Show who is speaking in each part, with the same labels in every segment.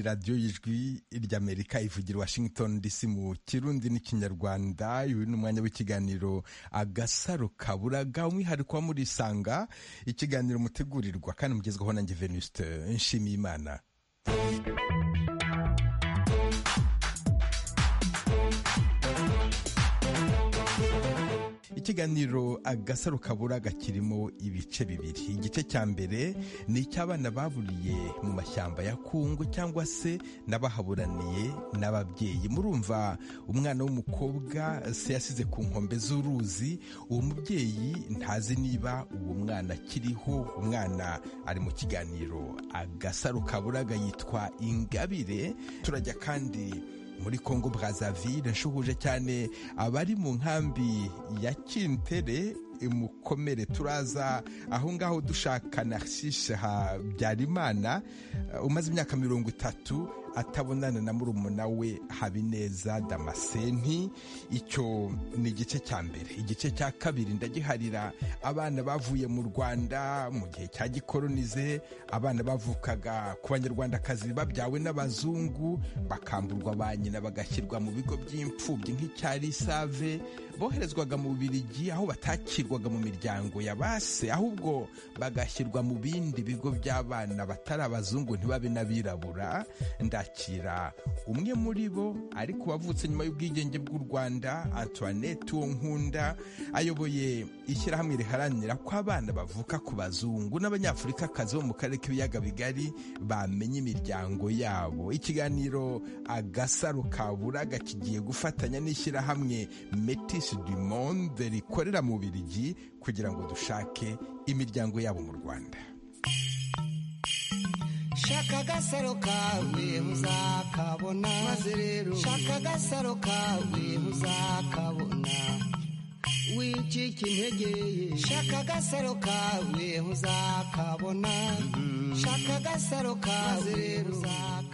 Speaker 1: radiyo y'ijwi ry'amerika ivugira washington dc mu kirundi n'ikinyarwanda uyu ni umwanya w'ikiganiro agasaro kaburaga umwihariko wo muri isanga ikiganiro mutegurirwa kandi mugezwaho na venuste nshimiyimana ikiganiro agasaro kaburaga kirimo ibice bibiri igice cya mbere ni icy'abana baburiye mu mashyamba ya kungu cyangwa se n'abahaburaniye n'ababyeyi murumva umwana w'umukobwa se yasize ku nkombe z'uruzi uwo mubyeyi ntazi niba uwo mwana akiriho umwana ari mu kiganiro agasaro kaburaga yitwa ingabire turajya kandi muri Congo Brazzaville nshuhuje cyane abari mu nkambi ya Kintere mukomere turaza aho ngaho dushaka Narcisse Habyarimana umaze imyaka mirongo itatu atabonana na murumuna we Habineza Damascene icyo ni igice cya mbere igice cya kabiri ndagiharira abana bavuye mu Rwanda mu gihe cya gikolonize abana bavukaga ku banyarwandakazi babyawe n'abazungu bakamburwa ba nyina bagashyirwa mu bigo by'imfubyi nk'icyarisave boherezwaga mu Bubiligi aho batakira bashyirwaga mu miryango ya base ahubwo bagashyirwa mu bindi bigo by'abana batari abazungu ntibabe n'abirabura ndakira umwe muri bo ariko wavutse nyuma y'ubwigenge bw'u rwanda antoinette uwo nkunda ayoboye ishyirahamwe riharanira ko abana bavuka ku bazungu n'abanyafurikakazi bo mu karere k'ibiyaga bigari bamenya imiryango yabo ikiganiro agasaro kaburaga kigiye gufatanya n'ishyirahamwe metis du monde rikorera mu biri kugira ngo dushake imiryango yabo mu rwanda
Speaker 2: shaka agasaro kawe uzakabona maze rero shaka agasaro kawe uzakabona wicika intege shaka agasaro kawe uzakabona shaka agasaro kawe rero uzakabona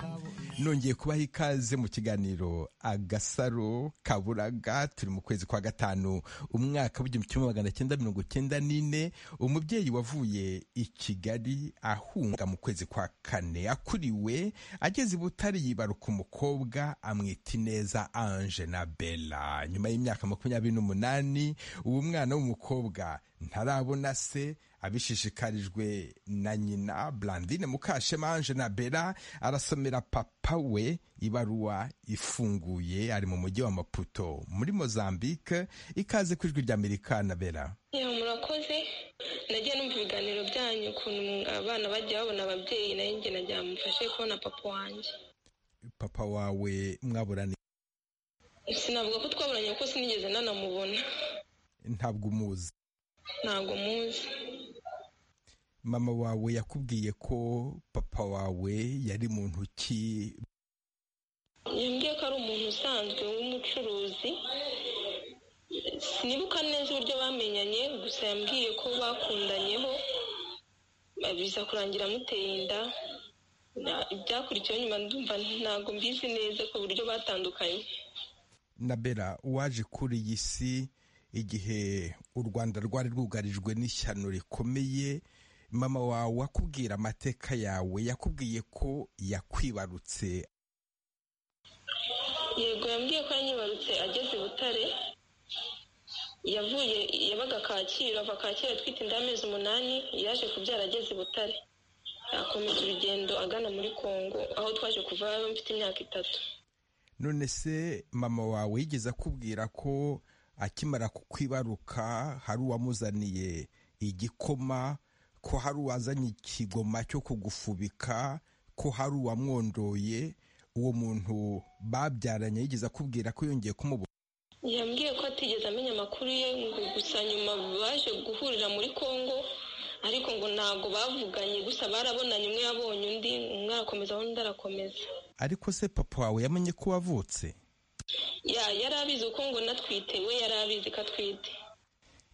Speaker 1: nongeye kubaha ikaze mu kiganiro agasaro kaburaga turi mu kwezi kwa gatanu umwaka w'igihumbi kimwe magana cyenda mirongo cyenda n'ine umubyeyi wavuye i kigali ahunga mu kwezi kwa kane akuriwe ageze i butare yibaruka umukobwa amwita ineza ange na bella nyuma y'imyaka makumyabiri n'umunani uwo mwana w'umukobwa ntarabona se abishishikarijwe na nyina Blandine Mukashema Ange na Bella arasomera papa we ibaruwa ifunguye ari mu mujyi wa Maputo muri Mozambique ikaze ku ijwi ry'Amerika na Bella
Speaker 3: murakoze nagiye numva ibiganiro byanyu ukuntu abana bajya babona ababyeyi nayo njye najya mufashe kubona papa wanjye
Speaker 1: papa wawe mwaburaniye
Speaker 3: sinavuga ko twaburanye kuko sinigeze nanamubona
Speaker 1: ntabwo umuzi
Speaker 3: ntabwo muzi
Speaker 1: mama wawe yakubwiye ko papa wawe yari mu ntoki
Speaker 3: yambwiye ko ari umuntu usanzwe w'umucuruzi sinibuka neza uburyo bamenyanye gusa yambwiye ko bakundanyeho biza kurangira amuteye inda ibyakurikiyeho nyuma ndumva ntabwo mbizi neza ku buryo batandukanye
Speaker 1: na bera waje kuri iyi si igihe u rwanda rwari rwugarijwe n'ishyano rikomeye mama wawe akubwira amateka yawe yakubwiye ko yakwibarutse
Speaker 3: yego yambwiye ko yanyibarutse ageze i butare yavuye yabaga kacyiru ava kacyiru atwite inda y'amezi umunani yaje kubyara ageze i butare yakomeza urugendo agana muri congo aho twaje kuva mfite imyaka itatu
Speaker 1: none se mama wawe yigeze akubwira ko akimara kukwibaruka hari uwamuzaniye igikoma ko hari uwazanye ikigoma cyo kugufubika ko hari uwamwondoye uwo muntu babyaranye yigeze akubwira ko yongeye kumubona
Speaker 3: yambwiye ko atigeze amenya amakuru ye ngo gusa nyuma baje guhurira muri congo ariko ngo ntabwo bavuganye gusa barabonanye umwe yabonye undi umwe arakomeza undi arakomeza
Speaker 1: ariko se papa wawe yamenye ko wavutse
Speaker 3: yari abizi uko ngo natwite we yari abizi ko atwite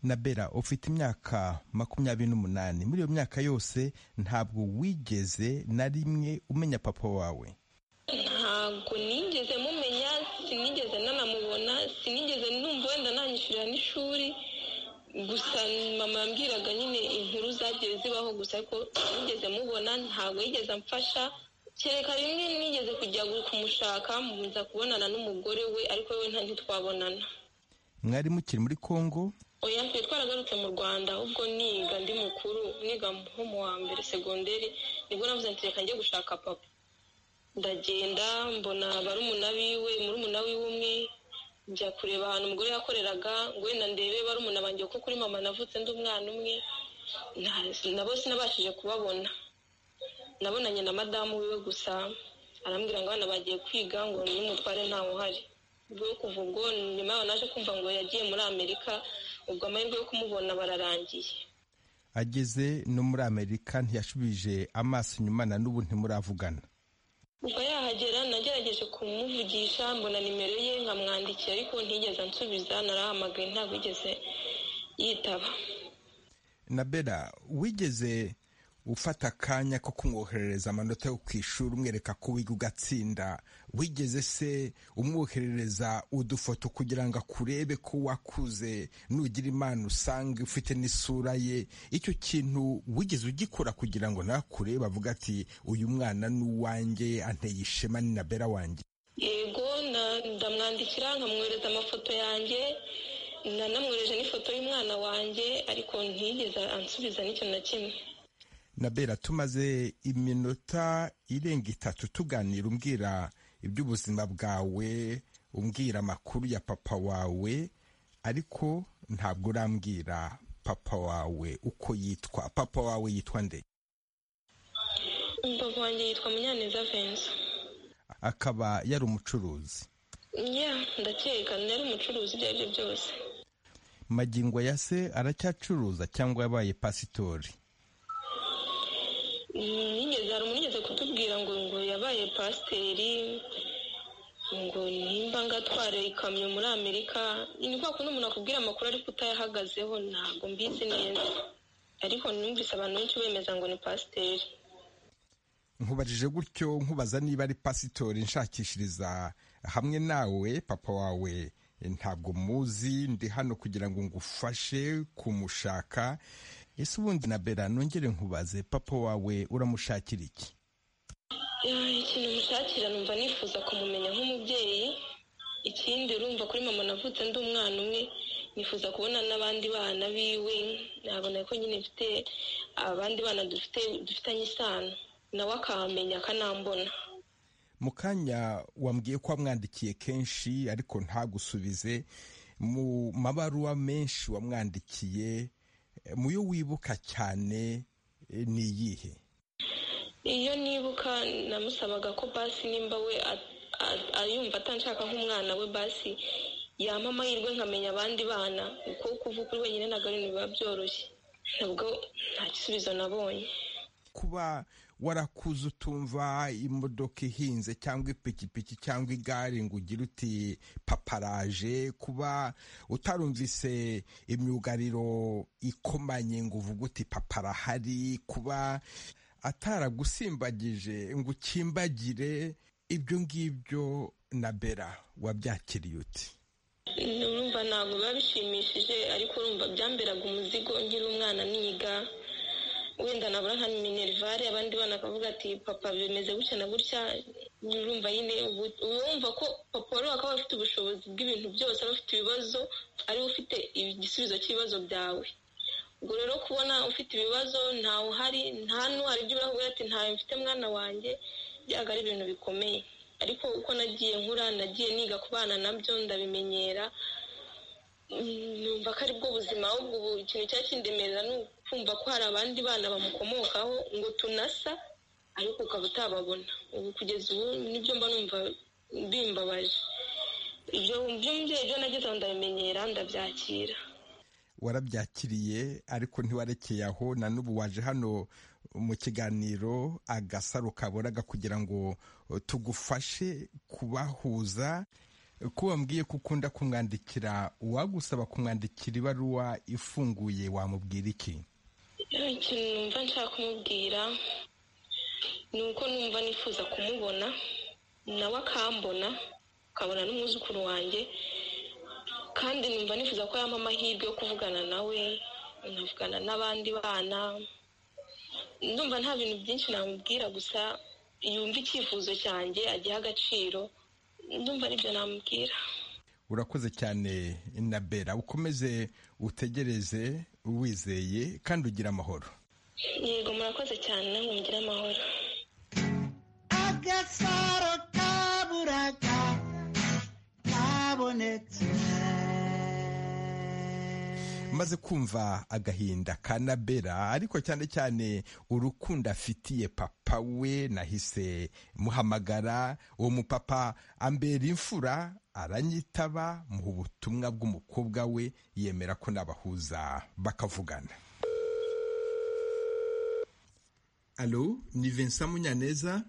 Speaker 1: na bera ufite imyaka makumyabiri n'umunani muri iyo myaka yose ntabwo wigeze na rimwe umenya papa wawe
Speaker 3: ntabwo nigeze mumenya sinigeze nanamubona sinigeze numva wenda nanyishyurira n'ishuri gusa mama yambwiraga nyine inkuru zagiye zibaho gusa ko sinigeze mubona ntabwo yigeze amfasha kereka rimwe nigeze kujya kumushaka muza kubonana n'umugore we ariko we ntitwabonana
Speaker 1: mwari mukiri muri congo
Speaker 3: oya twe twaragarutse mu rwanda ahubwo niga ndi mukuru niga nko mu wa mbere segonderi nibwo navuze nti reka njye gushaka papa ndagenda mbona barumuna biwe murumuna wiwe umwe njya kureba ahantu umugore yakoreraga ngo wenda ndebe barumuna banjye kuko kuri mama navutse ndi umwana umwe nta- nabo sinabashije kubabona nabonanye na madamu wiwe gusa arambwira ngo abana bagiye kwiga ngo n'umutware ntawe uhari ubwo kuva ubwo nyuma yaho naje kumva ngo yagiye muri amerika ubwo amahirwe yo kumubona bararangiye
Speaker 1: ageze no muri amerika ntiyashubije amaso inyuma na n'ubu ntimuravugana
Speaker 3: ubwo yahagera nagerageje kumuvugisha mbona nimero ye nkamwandikira ariko ntigeze ansubiza narahamagaye ntabwo yigeze yitaba
Speaker 1: nabera wigeze ufata akanya ko kumwoherereza amanota yo ku ishuri umwereka ko wiga ugatsinda wigeze se umwoherereza udufoto kugira ngo akurebe ko wakuze nugira imana usanga ufite n'isura ye icyo kintu wigeze ugikora kugira ngo nawe akurebe avuga ati uyu mwana ni uwanjye anteye ishema ni nabera wanjye
Speaker 3: yego na- ndamwandikira nkamwohereza amafoto yanjye nanamwohereje n'ifoto y'umwana wanjye ariko ntiyigeze ansubiza n'ikintu na kimwe
Speaker 1: Nabera tumaze iminota irenga itatu tuganira umbwira iby'ubuzima bwawe umbwira amakuru ya papa wawe ariko ntabwo urambwira papa wawe uko yitwa papa wawe yitwa nde
Speaker 3: umbavu wanjye yitwa munyaneza venza
Speaker 1: akaba yari umucuruzi
Speaker 3: ya ndakeka nari umucuruzi ibyo ari byo byose
Speaker 1: magingo ya se aracyacuruza cyangwa yabaye pasitori
Speaker 3: nigeze hari umuntu unigeze kutubwira ngo ngo yabaye pasiteri ngo nimba ngo atware ikamyo muri amerika ni kwa kundi umuntu akubwira amakuru ariko utayahagazeho ntabwo mbizi neza ariko numvise abantu benshi bemeza ngo ni pasiteri
Speaker 1: nkubajije gutyo nkubaza niba ari pasitori nshakishiriza hamwe nawe papa wawe ntabwo muzi ndi hano kugira ngo ngufashe kumushaka ese ubundi na bera nongere nkubaze papa wawe uramushakira iki
Speaker 3: Eh, ikintu mushakira numva nifuza kumumenya nk'umubyeyi ikindi urumva kuri mama navutse ndi umwana umwe nifuza kubona n'abandi bana biwe nabona ko nyine mfite abandi bana dufite dufitanye isano nawe akamenya akanambona
Speaker 1: mu kanya wambwiye ko wamwandikiye kenshi ariko ntagusubize mu mabaruwa menshi wamwandikiye eh, mu yo wibuka cyane eh, ni iyihe
Speaker 3: iyo nibuka namusabaga ko basi nimba we a- a- ayumva atanshaka nk'umwana we basi yampa amahirwe nkamenya abandi bana kuko kuvuga uri wenyine ntabwo ari ibintu biba byoroshye ntabwo nta gisubizo nabonye
Speaker 1: kuba warakuze utumva imodoka ihinze cyangwa ipikipiki cyangwa igare ngo ugire uti paparaje kuba utarumvise imyugariro ikomanye ngo uvuge uti paparahari kuba ataragusimbagije ngo ukimbagire ibyo ngibyo na bera wabyakiriye uti
Speaker 3: urumva ntabwo biba bishimishije ariko urumva byamberaga umuzigo nkiri umwana niga wenda nabura nka minerivare abandi bana bakavuga ati papa bimeze gutya na gutya urumva nyine ubu- wumva ko papa wari wakaba afite ubushobozi bw'ibintu byose aba afite ibibazo ari we ufite igisubizo cy'ibibazo byawe ubwo rero kubona ufite ibibazo ntawe uhari nta n'uhari ibyo uravuga ati ntawe mfite mwana wanjye byaga ari ibintu bikomeye ariko uko nagiye nkura nagiye niga kubana nabyo ndabimenyera Mm, numva ko aribwo buzima ahubwo ubu ikintu cyakindemerera ni ukumva ko hari abandi bana bamukomokaho ngo tunasa ariko ukaba utababona ubu kugeza ubu nibyo mba numva bimbabaje ibyo by'umubyeyi byo nagezeho ndabimenyera ndabyakira
Speaker 1: warabyakiriye ariko ntiwarekeye aho na n'ubu waje hano mu kiganiro agasaro kaboraga kugira ngo eh, tugufashe kubahuza ko wambwiye ko ukunda kumwandikira uwagusaba kumwandikira ibaruwa ifunguye wamubwira iki
Speaker 3: ikintu numva nshaka kumubwira ni uko numva nifuza kumubona nawe akambona akabona n'umwuzukuru wanjye kandi numva nifuza ko yampa amahirwe yo kuvugana nawe nkavugana n'abandi bana ndumva nta bintu byinshi namubwira gusa yumva icyifuzo cyanjye agiha agaciro ndumva aribyo namubwira
Speaker 1: urakoze cyane nabera ukomeze utegereze wizeye kandi ugira amahoro
Speaker 3: yego murakoze cyane namwe mugira amahoro
Speaker 2: agasaro kaburaga kabonetse
Speaker 1: maze kumva agahinda ka nabera ariko cyane cyane urukundo afitiye papa we nahise muhamagara uwo mupapa ambera imfura aranyitaba mu butumwa bw'umukobwa we yemera ko nabahuza bakavugana alo ni vincent munyaneza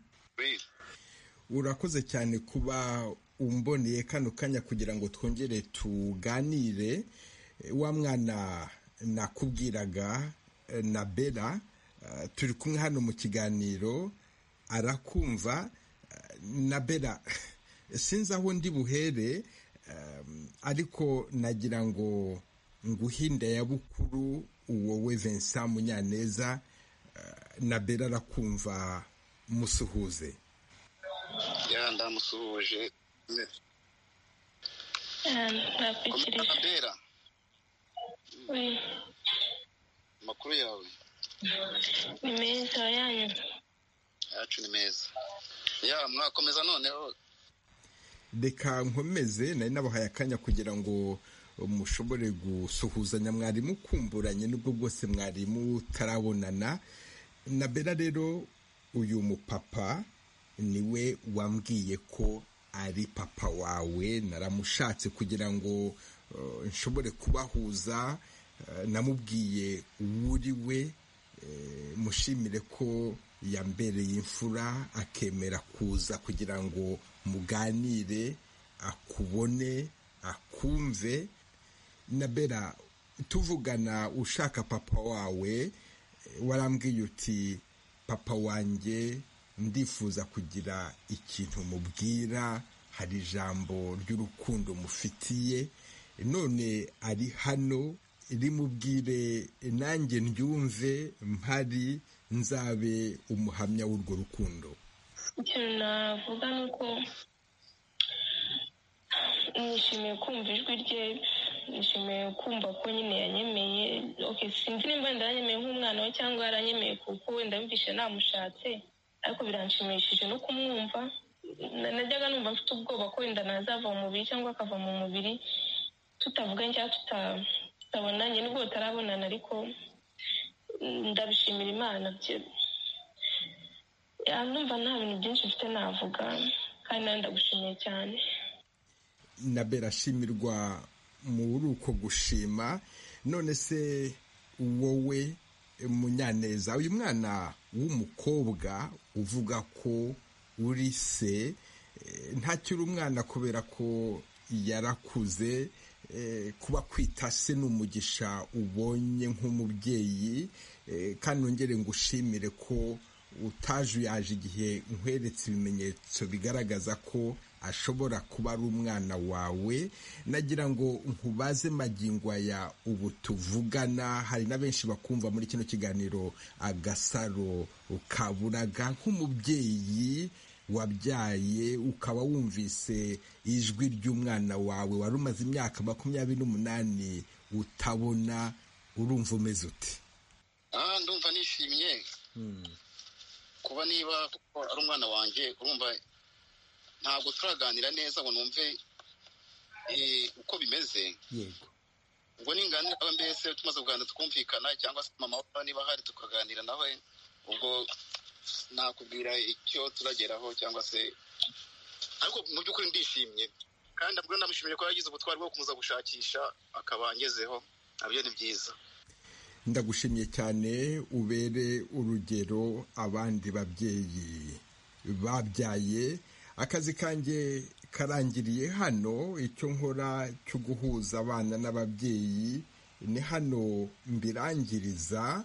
Speaker 1: urakoze cyane kuba umboneye kano kanya kugira ngo twongere tuganire wa mwana nakubwiraga na bera turi kumwe hano mu kiganiro arakumva na bera sinzi aho ndi buhere ariko nagira ngo nguhinde ya bukuru uwowe Vincent munyaneza na bera arakumva musuhuze
Speaker 4: ya ndamusuhuje bera amakuru yawe
Speaker 3: ni meza yanyu
Speaker 4: yacu ni meza ya mwakomeza noneho
Speaker 1: reka nkomeze nari nabahaye akanya kugira ngo mushobore gusuhuzanya mwarimu kumburanye nubwo bwose mwarimu utarabonana na bera rero uyu mupapa niwe wambwiye ko ari papa wawe naramushatse kugira ngo nshobore kubahuza namubwiye uwuri we mushimire ko yambereye imfura akemera kuza kugira ngo muganire akubone akumve nabera tuvugana ushaka papa wawe warambwiye uti papa wanjye ndifuza kugira ikintu mubwira hari ijambo ry'urukundo mufitiye none ari hano rimubwire nanjye ndyumve mpari nzabe umuhamya w'urwo rukundo
Speaker 3: ikintu navuga ni uko nishimiye kumva ijwi rye nishimiye kumva ko nyine yanyemeye sinzi nimba ndanyemeye nk'umwana we cyangwa yaranyemeye kuko wenda yumvishe namushatse ariko biranshimishije no kumwumva najyaga numva mfite ubwoba ko wenda nazava mu mubiri cyangwa akava mu mubiri tutavuganye cyangwa tutabonanye nubwo tutarabonana ariko ndabishimira imana numva nta bintu byinshi mfite navuga kandi nawe ndagushimiye cyane
Speaker 1: nabera ashimirwa muri uko gushima none se wowe munyaneza uyu mwana w'umukobwa uvuga ko uri se ntakiri umwana kubera ko yarakuze kuba kwita se ni umugisha ubonye nk'umubyeyi kandi nongere ngo ushimire ko utajuyaje igihe nkweretse ibimenyetso bigaragaza ko ashobora kuba ari umwana wawe nagira ngo nkubaze magingo aya ubu tuvugana hari na benshi bakumva muri kino kiganiro agasaro ukaburaga nk'umubyeyi wabyaye ukaba wumvise ijwi ry'umwana wawe wari umaze imyaka makumyabiri n'umunani utabona urumva umeze uti
Speaker 4: ndumva nishimye kuba niba ari umwana wanjye urumva ntabwo turaganira neza ngo numve uko bimeze
Speaker 1: yego
Speaker 4: ubwo ninganira mbese tumaze kuganira tukumvikana cyangwa se mama we niba ahari tukaganira nawe ubwo nakubwira icyo turageraho cyangwa se ariko mu by'ukuri ndishimye kandi ndamushimire ko yagize ubutwari bwo kumuza gushakisha akaba angezeho nabyo ni byiza
Speaker 1: ndagushimye cyane ubere urugero abandi babyeyi babyaye akazi kanjye karangiriye hano icyo nkora cyo guhuza abana n'ababyeyi ni hano mbirangiriza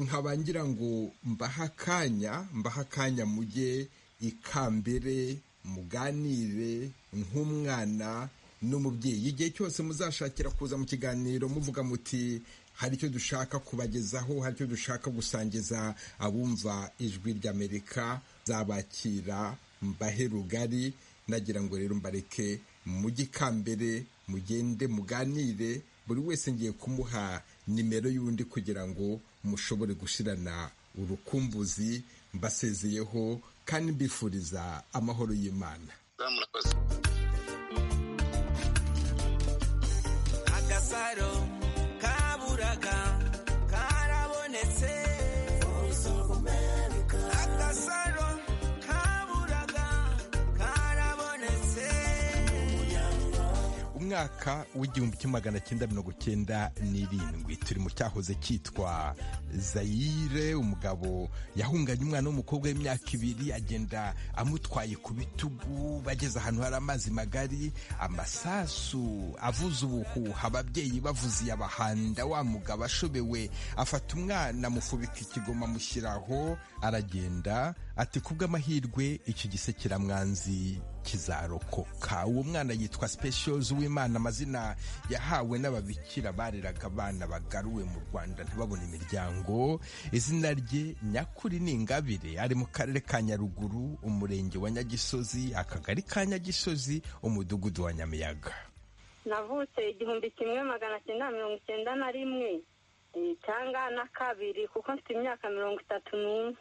Speaker 1: nkaba ngira ngo mbaha akanya mbaha akanya mujye ikambere muganire nk'umwana n'umubyeyi igihe cyose muzashakira kuza mu kiganiro muvuga muti hari icyo dushaka kubagezaho hari icyo dushaka gusangiza abumva ijwi ry'amerika zabakira mbahe rugari nagira ngo rero mbareke mujye ikambere mugende muganire buri wese ngiye kumuha nimero y'undi kugira ngo mushobore gushirana urukumbuzi mbasezeyeho kandi mbifuriza amahoro y'imana
Speaker 5: agasaro kaburaga karabonetse agasaro kaburaga karabonetse
Speaker 1: umwaka w'igihumbi kimwe magana cyenda mirongo cyenda n'irindwi turi mu cyahoze cyitwa zayire umugabo yahunganye umwana w'umukobwa w'imyaka ibiri agenda amutwaye ku bitugu bageze ahantu hari amazi magari amasasu avuze ubuhuha ababyeyi bavuze iyabahanda wa mugabo ashobewe afata umwana amufubika ikigoma amushyiraho aragenda ati kubw'amahirwe iki gise kiramwanzi kizarokoka uwo mwana yitwa specials w'imana amazina yahawe n'ababikira bareraga abana bagaruwe mu rwanda ntibabone imiryango izina rye nyakuri ni ingabire ari mu karere ka nyaruguru umurenge wa nyagisozi akagari ka nyagisozi umudugudu wa nyamiyaga
Speaker 6: navutse igihumbi kimwe magana cyenda mirongo icyenda na rimwe eh, cyangwa na kabiri kuko mfite imyaka mirongo itatu n'umwe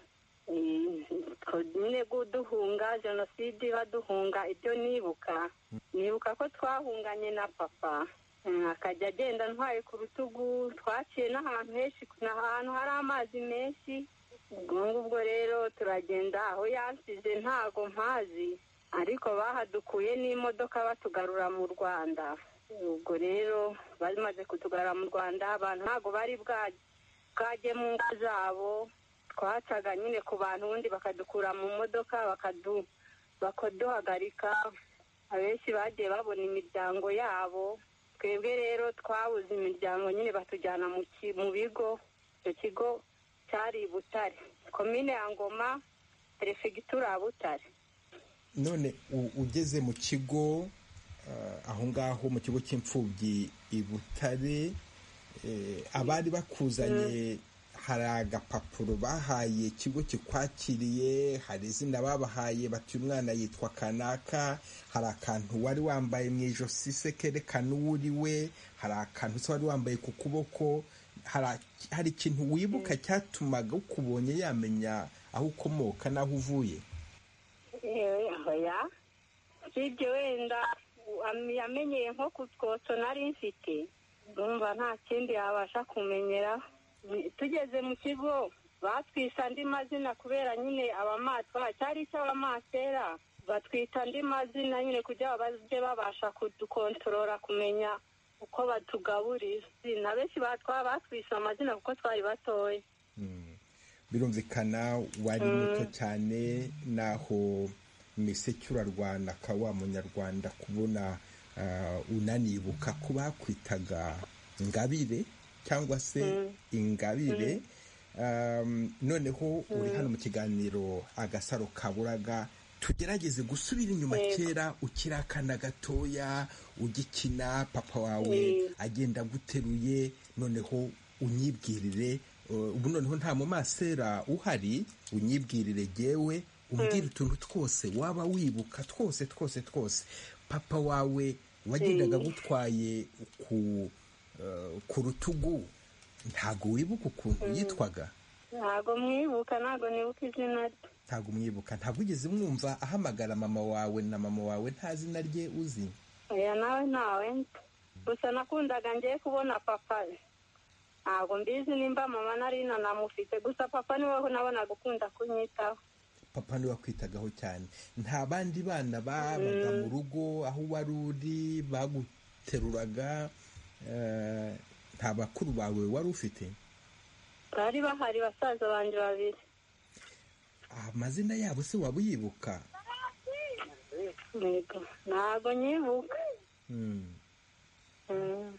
Speaker 6: nyine duhunga jenoside baduhunga ibyo nibuka nibuka ko twahunganye na papa Mm, akajya agenda ntwaye ku rutugu twaciye n'ahantu henshi ahantu hari amazi menshi ubwo ngubwo rero turagenda aho yansize ntago mpazi ariko bahadukuye n'imodoka batugarura mu rwanda ubwo rero bamaze kutugarura mu rwanda abantu ntago bari bwa- bwajye mu ngo zabo twacaga nyine ku bantu ubundi bakadukura mu modoka bakadu bakaduhagarika abenshi bagiye babona imiryango yabo twebwe rero twabuze imiryango nyine batujyana mu ki- mu bigo icyo kigo cyari i butare komine ya ngoma perefegitura ya butare
Speaker 1: none u- ugeze mu kigo eh, aho ngaho mu kigo cy'imfubyi i butare eh, abari bakuzanye hari agapapuro bahaye ikigo kikwakiriye hari izina babahaye bati uyu mwana yitwa kanaka hari akantu wari wambaye mu ijosi se kerekana uwo uri we hari akantu se wari wambaye ku kuboko hari ak- hari ikintu wibuka cyatumaga ukubonye yamenya aho ukomoka n'aho uvuye
Speaker 6: Eh, oya sibyo wenda u- am- yamenyeye nko ku twotso nari mfite numva nta kindi yabasha kumenyera Ni- tugeze mu kigo batwise andi mazina kubera nyine abamatwa cyari icy'abamasera batwita andi mazina nyine kugira ngo bajye babasha kudukontorora kumenya uko batugaburira na benshi batwa batwise amazina kuko twari batoya
Speaker 1: birumvikana wari muto cyane n'aho miseke urarwana ka wa munyarwanda kubona ah, unanibuka ko bakwitaga ingabire cyangwa se ingabire Um, noneho uri hano mu kiganiro agasaro kaburaga tugerageze gusubira inyuma
Speaker 6: Yego.
Speaker 1: kera ukiri akana gatoya ugikina papa wawe
Speaker 6: Mm.
Speaker 1: agenda aguteruye noneho unyibwirire uh, ubu noneho nta mumasera uhari unyibwirire gewe umbwire utuntu twose waba wibuka twose twose twose papa wawe wagendaga agutwaye ku, uh, ku rutugu ntago wibuka ukuntu yitwaga
Speaker 6: ntago mwibuka ntago nibuka izina rye
Speaker 1: ntago umwibuka ntabwo ugeze mwumva ahamagara mama wawe na mama wawe nta zina rye uzi
Speaker 6: oya nawe ntawe nzi gusa nakundaga ngiye kubona papa ntabwo mbizi nimba mama nari nanamufite gusa papa niwe nabonaga ukunda kunyitaho
Speaker 1: papa niwe wakwitagaho cyane nta bandi bana babaga mu rugo aho wari uri baguteruraga eh, nta bakuru bawe wari ufite
Speaker 6: bari bahari basaza banjye babiri
Speaker 1: amazina yabo se waba uyibuka
Speaker 6: Yego. ntabwo nyibuka
Speaker 1: Hmm.
Speaker 6: Mm.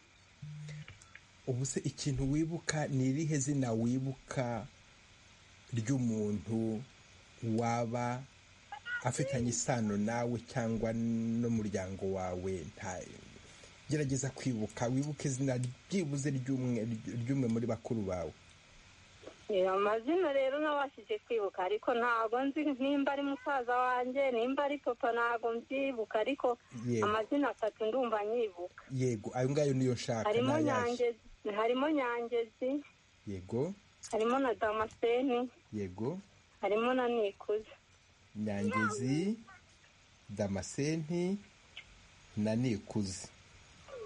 Speaker 1: ubu se ikintu wibuka ni irihe zina wibuka ry'umuntu waba afitanye isano nawe cyangwa n'umuryango wawe nta gerageza kwibuka wibuke izina byibuze ry'umwe ry'umwe muri bakuru bawe
Speaker 6: Eh, amazina rero nabashije kwibuka ariko ntabwo nzi nimba ari musaza wanjye nimba ari papa ntabwo mbyibuka ariko
Speaker 1: Yego.
Speaker 6: amazina atatu ndumva nyibuka
Speaker 1: yego ayo ngayo niyo nshaka
Speaker 6: harimo
Speaker 1: n'ayaje
Speaker 6: nyangezi harimo nyangezi
Speaker 1: yego
Speaker 6: harimo na damascene
Speaker 1: yego
Speaker 6: harimo na nikuze
Speaker 1: nyangezi damasenti na nikuze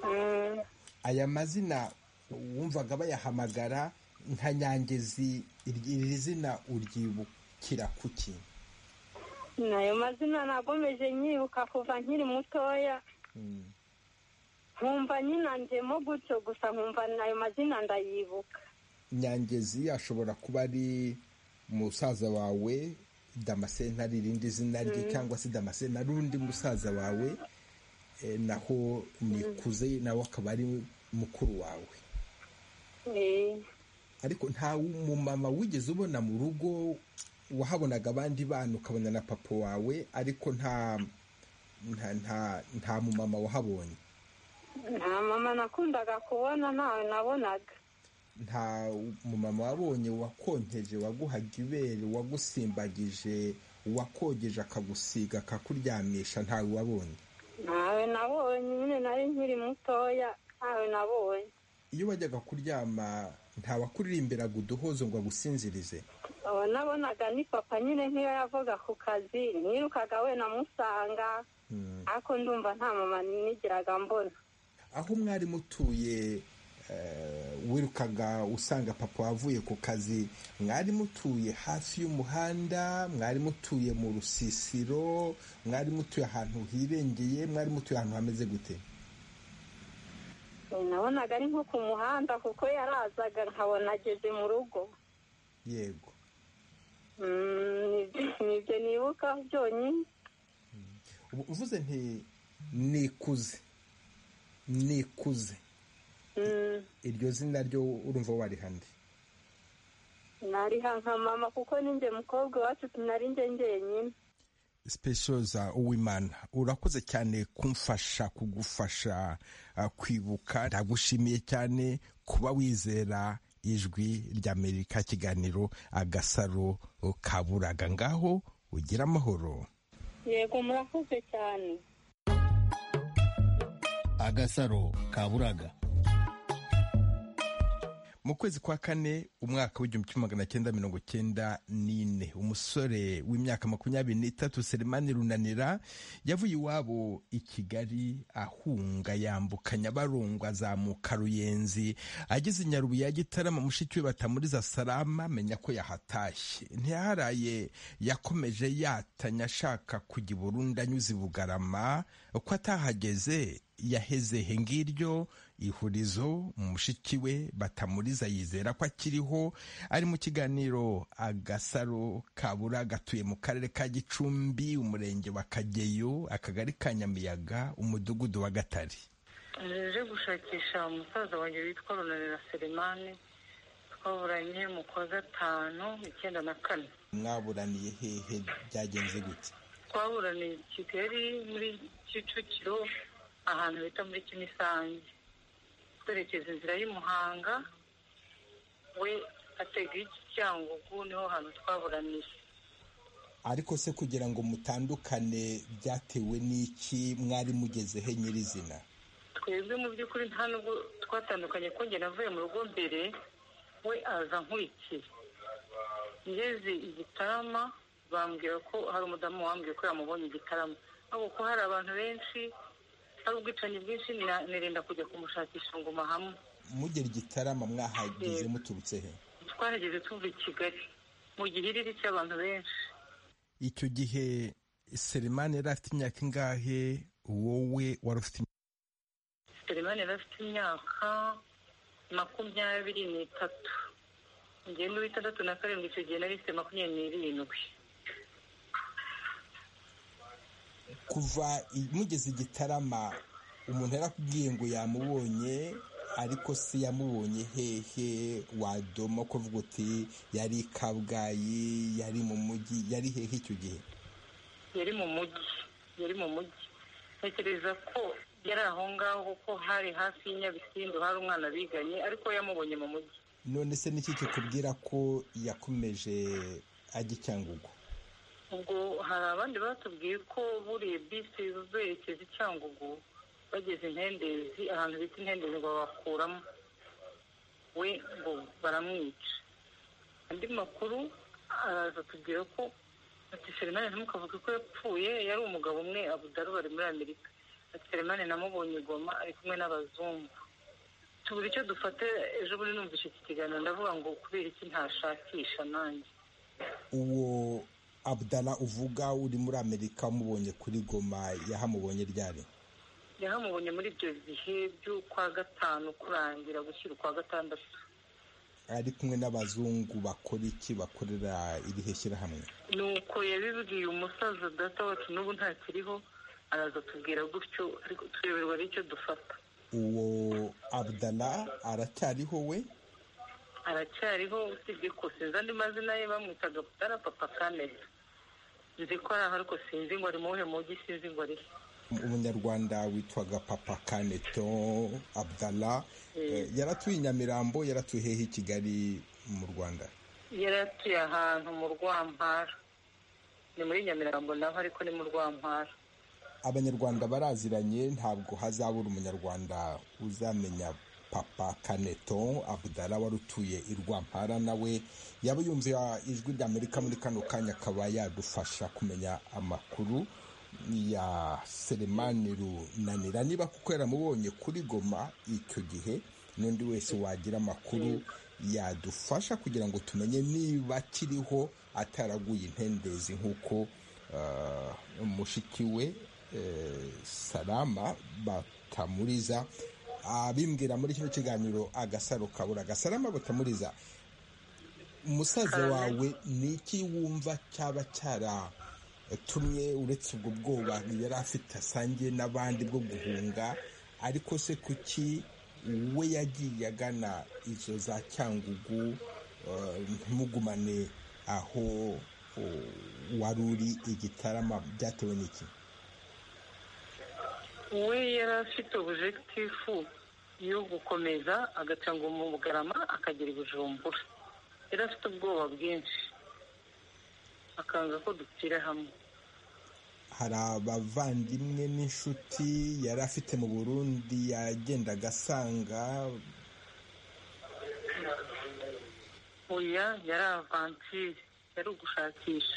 Speaker 6: Mm,
Speaker 1: aya mazina wumvaga bayahamagara nka nyangezi iri iri zina uryibukira kuki
Speaker 6: n'ayo mazina nagomeje nyibuka kuva nkiri mutoya
Speaker 1: Mm,
Speaker 6: nkumva nyinanjemo gutyo gusa nkumva ayo mazina ndayibuka
Speaker 1: nyangezi ashobora kuba ari musaza wawe damasenti ari irindi zina rye cyangwa se damasenti ari undi musaza wawe eh, naho nikuze nawe akaba ari mukuru wawe
Speaker 6: Eh,
Speaker 1: ariko nta mumama wigeze ubona mu rugo wahabonaga abandi bana ukabona na papa wawe ariko nta nta nta nta mumama wahabonye
Speaker 6: nta mama nakundaga kubona ntawe nabonaga
Speaker 1: nta mumama wabonye wakonkeje waguhaga ibere wagusimbagije wakogeje akagusiga akakuryamisha ntawe wabonye
Speaker 6: ntawe nabonye nyine nari nkiri mutoya ntawe nabonye
Speaker 1: iyo wajyaga kuryama ntawakuririmbiraga uduhozo ngo agusinzirize
Speaker 6: uwo nabonaga ni papa nyine nk'iyo yavaga ku kazi nirukaga we namusanga
Speaker 1: Mm.
Speaker 6: ariko ndumva nta mama nigiraga mbona
Speaker 1: aho mwari mutuye eh, wirukaga usanga papa wavuye ku kazi mwari mutuye hafi y'umuhanda mwari mutuye mu rusisiro mwari mutuye ahantu hirengeye mwari mutuye ahantu hameze gute
Speaker 6: Eh, nabonaga ari nko ku muhanda kuko yarazaga nkabona ageze mu rugo
Speaker 1: yego
Speaker 6: Mm, nibyo- nibyo nibuka byonyine
Speaker 1: ubu uvuze nti nikuze nikuze
Speaker 6: Mm,
Speaker 1: iryo zina ryo urumva warihande
Speaker 6: nariha nka mama kuko ninjye mukobwa iwacu nari njye njyenyine
Speaker 1: specioza uwimana urakoze cyane kumfasha kugufasha uh, kwibuka ndagushimiye cyane kuba wizera ijwi ry'amerika kiganiro agasaro kaburaga ngaho ugira amahoro
Speaker 6: yego murakoze cyane
Speaker 7: agasaro kaburaga
Speaker 1: mu kwezi kwa kane umwaka w'igihumbi kimwe magana cyenda mirongo cyenda n'ine umusore w'imyaka makumyabiri n'itatu selemani runanira yavuye iwabo i kigali ahunga yambuka nyabarongo azamuka ruyenzi ageze i nyarubuye ya gitarama mushiki we batamuriza salama amenya ko yahatashye ntiyaharaye yakomeje yatanya ashaka kujya i burundi anyuze i bugarama uko atahageze yaheze he ngiryo ihurizo mushiki we batamuriza yizera ko akiriho ari mu kiganiro agasaro kabura gatuye mu karere ka gicumbi umurenge wa kageyo akagari ka nyamiyaga umudugudu wa gatare
Speaker 8: naje gushakisha umusaza wanjye witwa runanira selemani twaburanye mu kwa gatanu icyenda na kane
Speaker 1: mwaburaniye hehe byagenze gute
Speaker 8: twaburaniye i kigali muri kicukiro ahantu bita muri kimisange twerekeza inzira y'i muhanga we atega icyangugu niho hantu twaburaniye
Speaker 1: ariko se kugira ngo mutandukane byatewe n'iki mwari mugeze he nyirizina
Speaker 8: twebwe mu by'ukuri nta nubwo twatandukanye ko njye navuye mu rugo mbere we aza nkurikiye ngeze igitarama bambwira ko hari umudamu wambwiye ko yamubonye igitarama ariko kuko hari abantu benshi hari ubwicanyi bwinshi na- nirinda kujya kumushakisha ngo mahamwe
Speaker 1: mugera igitarama mwahageze muturutse he
Speaker 8: twarageze tuva i kigali mu gihiriri cy'abantu benshi
Speaker 1: icyo gihe selemani yari afite imyaka ingahe wowe wari ufite
Speaker 8: selemani yari afite imyaka makumyabiri n'itatu njye n'uw'itandatu na karindwi icyo gihe nari mfite makumyabiri n'irindwi
Speaker 1: kuva i- mugeze igitarama umuntu yarakubwiye ngo yamubonye ariko si yamubonye hehe wadoma kuvuga uti yari i kabgayi yari mu mujyi yari hehe icyo gihe
Speaker 8: yari mu mujyi yari mu mujyi ntekereza ko yari aho ngaho kuko hari hafi y'inyabisindu hari umwana biganye ariko yamubonye mu mujyi
Speaker 1: none se niki kikubwira ko yakomeje ajya i cyangugu
Speaker 8: ubwo hari abandi batubwiye ko buriye bisi zerekeza i cyangugu bageze intendezi ahantu bita intendezi ngo babakuramo we ngo baramwica andi makuru araza tubwira ko ati selemani ntimukavuge ko yapfuye yari umugabo umwe abudaru bari muri amerika ati selemani namubonye i goma ari kumwe n'abazungu tubura icyo dufata ejo bundi numvise iki kiganiro ndavuga ngo kubera iki ntashakisha nanjye
Speaker 1: uwo abudara uvuga uri muri amerika umubonye kuri goma yahamubonye ryari
Speaker 8: yahamubonye muri ibyo bihe by'ukwa gatanu kurangira gushyira ukwa gatandatu
Speaker 1: ari kumwe n'abazungu bakora iki bakorera irihe shyirahamwe
Speaker 8: nuko yabibwiye umusaza data wacu n'ubu ntakiriho araza atubwira gutyo ariko tureberwa n'icyo dufata
Speaker 1: uwo abudara aracyariho we
Speaker 8: aracyariho usibye ko sinzi andi mazina ye bamwitaga butara papa kamera nzi ko ari aho ariko sinzi ngo ari mu wuhe mujyi sinzi ngo ari he.
Speaker 1: umunyarwanda witwaga papa kaneto abudara
Speaker 8: Eh.
Speaker 1: Eh, yaratuye i nyamirambo yaratuye hehe i kigali mu rwanda
Speaker 8: yari atuye ahantu mu rwampara ni muri nyamirambo naho ariko ni mu rwampara
Speaker 1: abanyarwanda baraziranye ntabwo hazabura umunyarwanda uzamenya papa kaneto abudara wari utuye i rwampara nawe yaba yumva ijwi ry'amerika muri kano kanya akaba yadufasha kumenya amakuru ya selemani runanira niba kuko yaramubonye kuri goma icyo gihe n'undi wese wagira amakuru yadufasha kugira ngo tumenye niba akiriho ataraguye intendezi nk'uko eh, mushiki we eh, salama batamuriza abimbwira muri kino kiganiro agasaro kabura gasalama batamuriza umusaza wawe ni iki wumva cyaba cyaratumye uretse ubwo bwoba yari afite asangiye n'abandi bwo guhunga ariko se kuki we yagiye agana izo za cyangugu eh, ntimugumane aho oh, wari uri igitarama byatewe n'iki
Speaker 8: we yari afite objekitifu yo gukomeza agacanga mu bugarama akagera i bujumbura yari afite ubwoba bwinshi akanga ko dupfira hamwe
Speaker 1: hari abavandimwe n'inshuti yari afite mu burundi yagendaga asanga
Speaker 8: oya yari avantire yari ugushakisha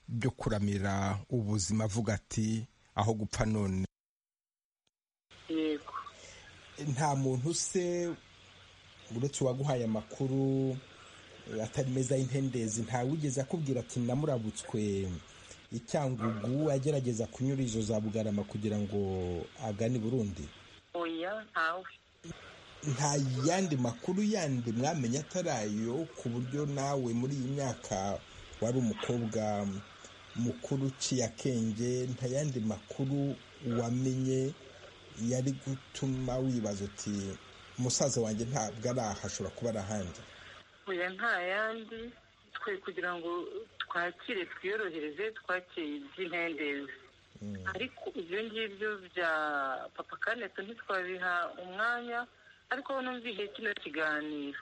Speaker 1: byo kuramira ubuzima avuga ati aho gupfa none
Speaker 8: yego
Speaker 1: nta muntu se uretse uwaguhaye amakuru eh, atari meza y'intendezi ntawugeze akubwira ati namurabutswe icyangugu agerageza kunyura izo za bugarama kugira ngo agane i burundi
Speaker 8: oya ntawe
Speaker 1: nta yandi makuru yandi mwamenya atari ayo ku buryo nawe muri iyi myaka wari umukobwa mukuru uciye akenge nta yandi makuru wamenye yari gutuma wibaza uti musaza wanjye ntabwo ari aha ashobora kuba ari ahandi
Speaker 8: oya nta yandi twe kugira ngo twakire twiyorohereze twakire iby'intendezi ariko ibyo ngibyo bya papa kaneto ntitwabiha umwanya ariko aho numviye kino kiganiro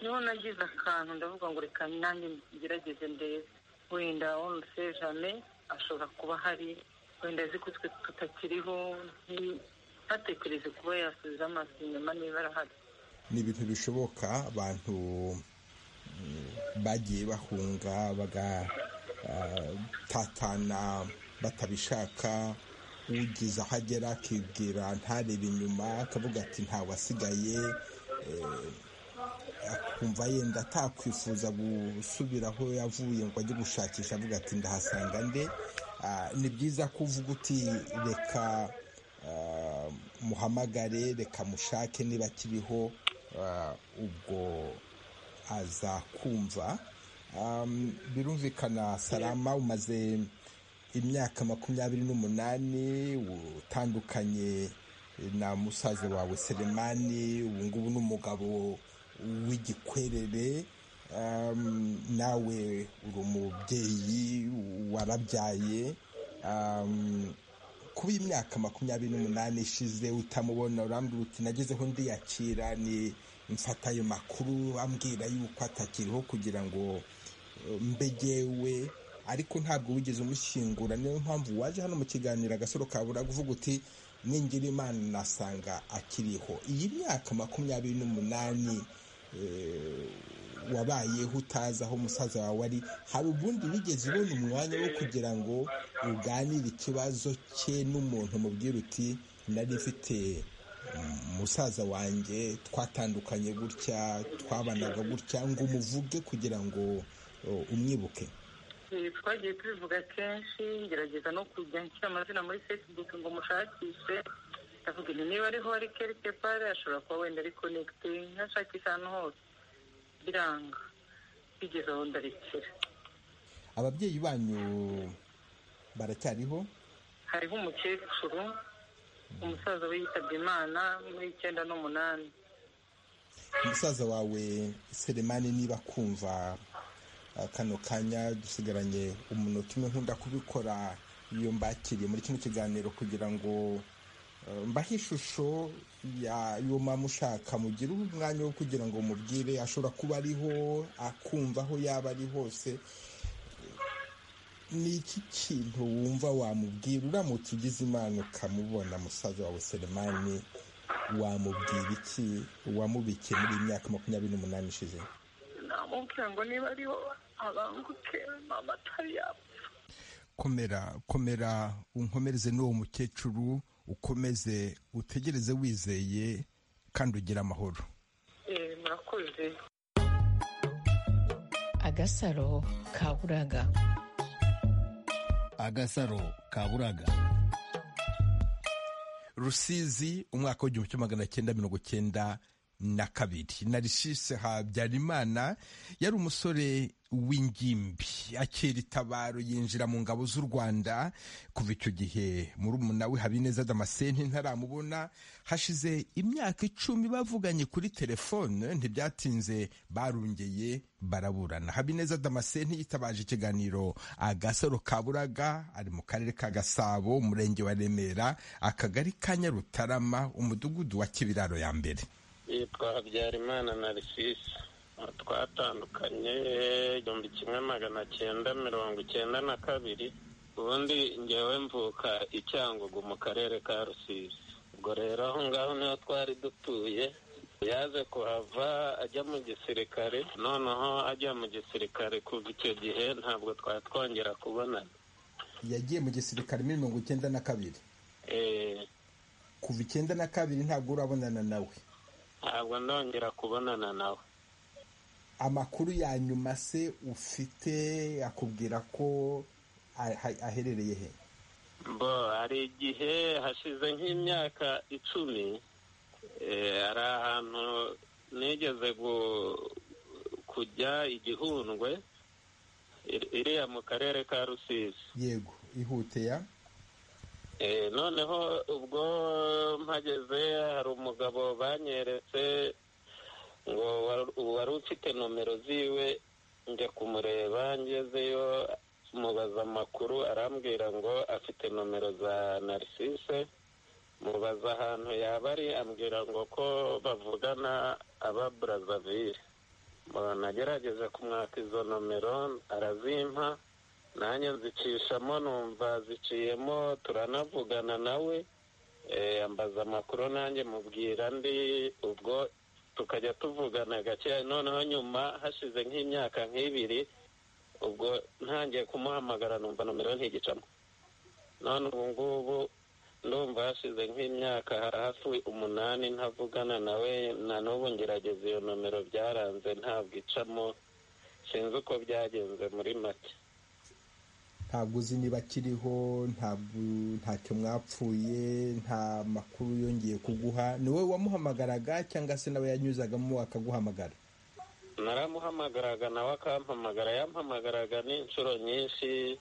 Speaker 8: niho nagize akantu ndavuga ngo reka nanjye ngerageze ndebe wenda onse jame ashobora kuba ahari wenda azi ko twe tutakiriho nti- ntatekereze kuba yasubiza amaso inyuma niba arahari
Speaker 1: ni ibintu bishoboka abantu mm, bagiye bahunga bagatatana batabishaka ugize aho agera akibwira ntarebe inyuma akavuga ati ntawasigaye eh, akumva yenda atakwifuza gusubira aho yavuye ngo ajye gushakisha avuga ati ndahasanga nde Ah, ni byiza ko uvuga uti reka ah, muhamagare reka mushake niba akiriho Ah, ubwo azakumva Um, birumvikana salama umaze imyaka makumyabiri n'umunani utandukanye na musaza wawe selemani ubu ngubu ni umugabo w'igikwerere Um, nawe uri umubyeyi warabyaye Um, kuba imyaka makumyabiri n'umunani ishize utamubona urambwira uti nagezeho ndiyakira ni mfata ayo makuru ambwira yuko atakiriho kugira ngo eh, mbegewe ariko ntabwo wigeze umushyingura niyo mpamvu waje hano mu kiganiro agasoro kabura uvuga uti ningira imana nasanga akiriho iyi myaka makumyabiri n'umunani eh, wabayeho utazi aho umusaza wawe ari hari ubundi wigeze ubona umwanya wo kugira ngo uganire ikibazo cye n'umuntu umubwira uti nari mfite mm, musaza wanjye twatandukanye gutya twabanaga gutya ngo umuvuge kugira ngo oh, umwibuke
Speaker 8: Eh, twagiye tubivuga kenshi ngerageza no kujya nshyira amazina muri facebook ngo mushakishe ndavuga nti niba ariho ari kerike pare ashobora kuba wenda ari konegite ntashakisha ahantu hose biranga bigeze aho ndarekera
Speaker 1: ababyeyi banyu baracyariho
Speaker 8: hariho umukecuru umusaza we yitabye imana muri icyenda n'umunani
Speaker 1: umusaza wawe seremani niba akumva uh, kano kanya dusigaranye umunota umwe nkunda kubikora iyo mbakiriye muri kino kiganiro kugira ngo uh, mbahe ishusho y'uwo mama ushaka mugire umwanya wo kugira ngo mubwire ashobora kuba ariho akumva aho yaba ari hose ni iki kintu wumva wamubwira uramutse ugize imana ukamubona musaza wawe seremani wamubwira iki wamubikiye muri iyi myaka makumyabiri n'umunani ishize
Speaker 8: namubwira ngo niba ariho abanguke mama atari yapfa
Speaker 1: komera komera unkomereze n'uwo mukecuru ukomeze utegereze wizeye kandi ugire amahoro
Speaker 8: Eh, murakoze
Speaker 9: agasaro kaburaga
Speaker 7: agasaro kaburaga
Speaker 1: rusizi umwaka w'igihumbi kimwe magana cyenda mirongo cyenda na kabiri narishise habyarimana yari umusore w'ingimbi akira itabaro yinjira mu ngabo z'u rwanda kuva icyo gihe murumuna we habineza damascene ntaramubona hashize imyaka icumi bavuganye kuri telefone ntibyatinze barongeye baraburana habineza damascene yitabaje ikiganiro agasaro kaburaga ari mu karere ka gasabo umurenge wa remera akagari ka nyarutarama umudugudu wa kibiraro ya mbere
Speaker 10: yitwa habyarimana narisisi twatandukanye igihumbi kimwe magana cyenda mirongo icyenda na kabiri ubundi ngewe mvuka i cyangugu mu karere ka rusizi ubwo rero aho ngaho niho twari dutuye yaje kuhava ajya mu gisirikare noneho ajya mu gisirikare kuva icyo gihe ntabwo twari twongera kubonana
Speaker 1: yagiye mu gisirikare muri mirongo icyenda na kabiri
Speaker 10: Eh,
Speaker 1: kuva icyenda na kabiri ntabwo urabonana nawe
Speaker 10: ntabwo ndongera kubonana nawe
Speaker 1: amakuru ya nyuma se ufite akubwira ko aha- aherereye he
Speaker 10: bo hari igihe hashize nk'imyaka icumi eh, hari ahantu nigeze gu- kujya igihundwe ir- iriya mu karere ka rusizi
Speaker 1: yego ihute ya
Speaker 10: Eh, noneho ubwo mpageze hari umugabo banyeretse ngo wa- wari ufite nomero ziwe njya kumureba ngezeyo mubaza amakuru arambwira ngo afite nomero za narisise mubaza ahantu yaba ari ambwira ngo ko bavugana aba burazavire nagerageje kumwaka izo nomero arazimpa nanjye nzicishamo numva ziciyemo turanavugana nawe eh, ambaza amakuru nanjye mubwira ndi ubwo tukajya tuvugana gake noneho nyuma hashize nk'imyaka nk'ibiri ubwo ntangiye kumuhamagara numva nomero ntigicamo none ubu ngubu ndumva hashize nk'imyaka hari hafi umunani ntavugana nawe na n'ubu ngerageza iyo nomero byaranze ntabwo icamo sinzi uko byagenze muri make
Speaker 1: ntabwo uzi niba akiriho ntabwo ntacyo mwapfuye nta makuru yongeye kuguha ni wowe wamuhamagaraga cyangwa se nawe yanyuzagamo akaguhamagara
Speaker 10: naramuhamagaraga nawe akampamagara yampamagaraga n'inshuro nyinshi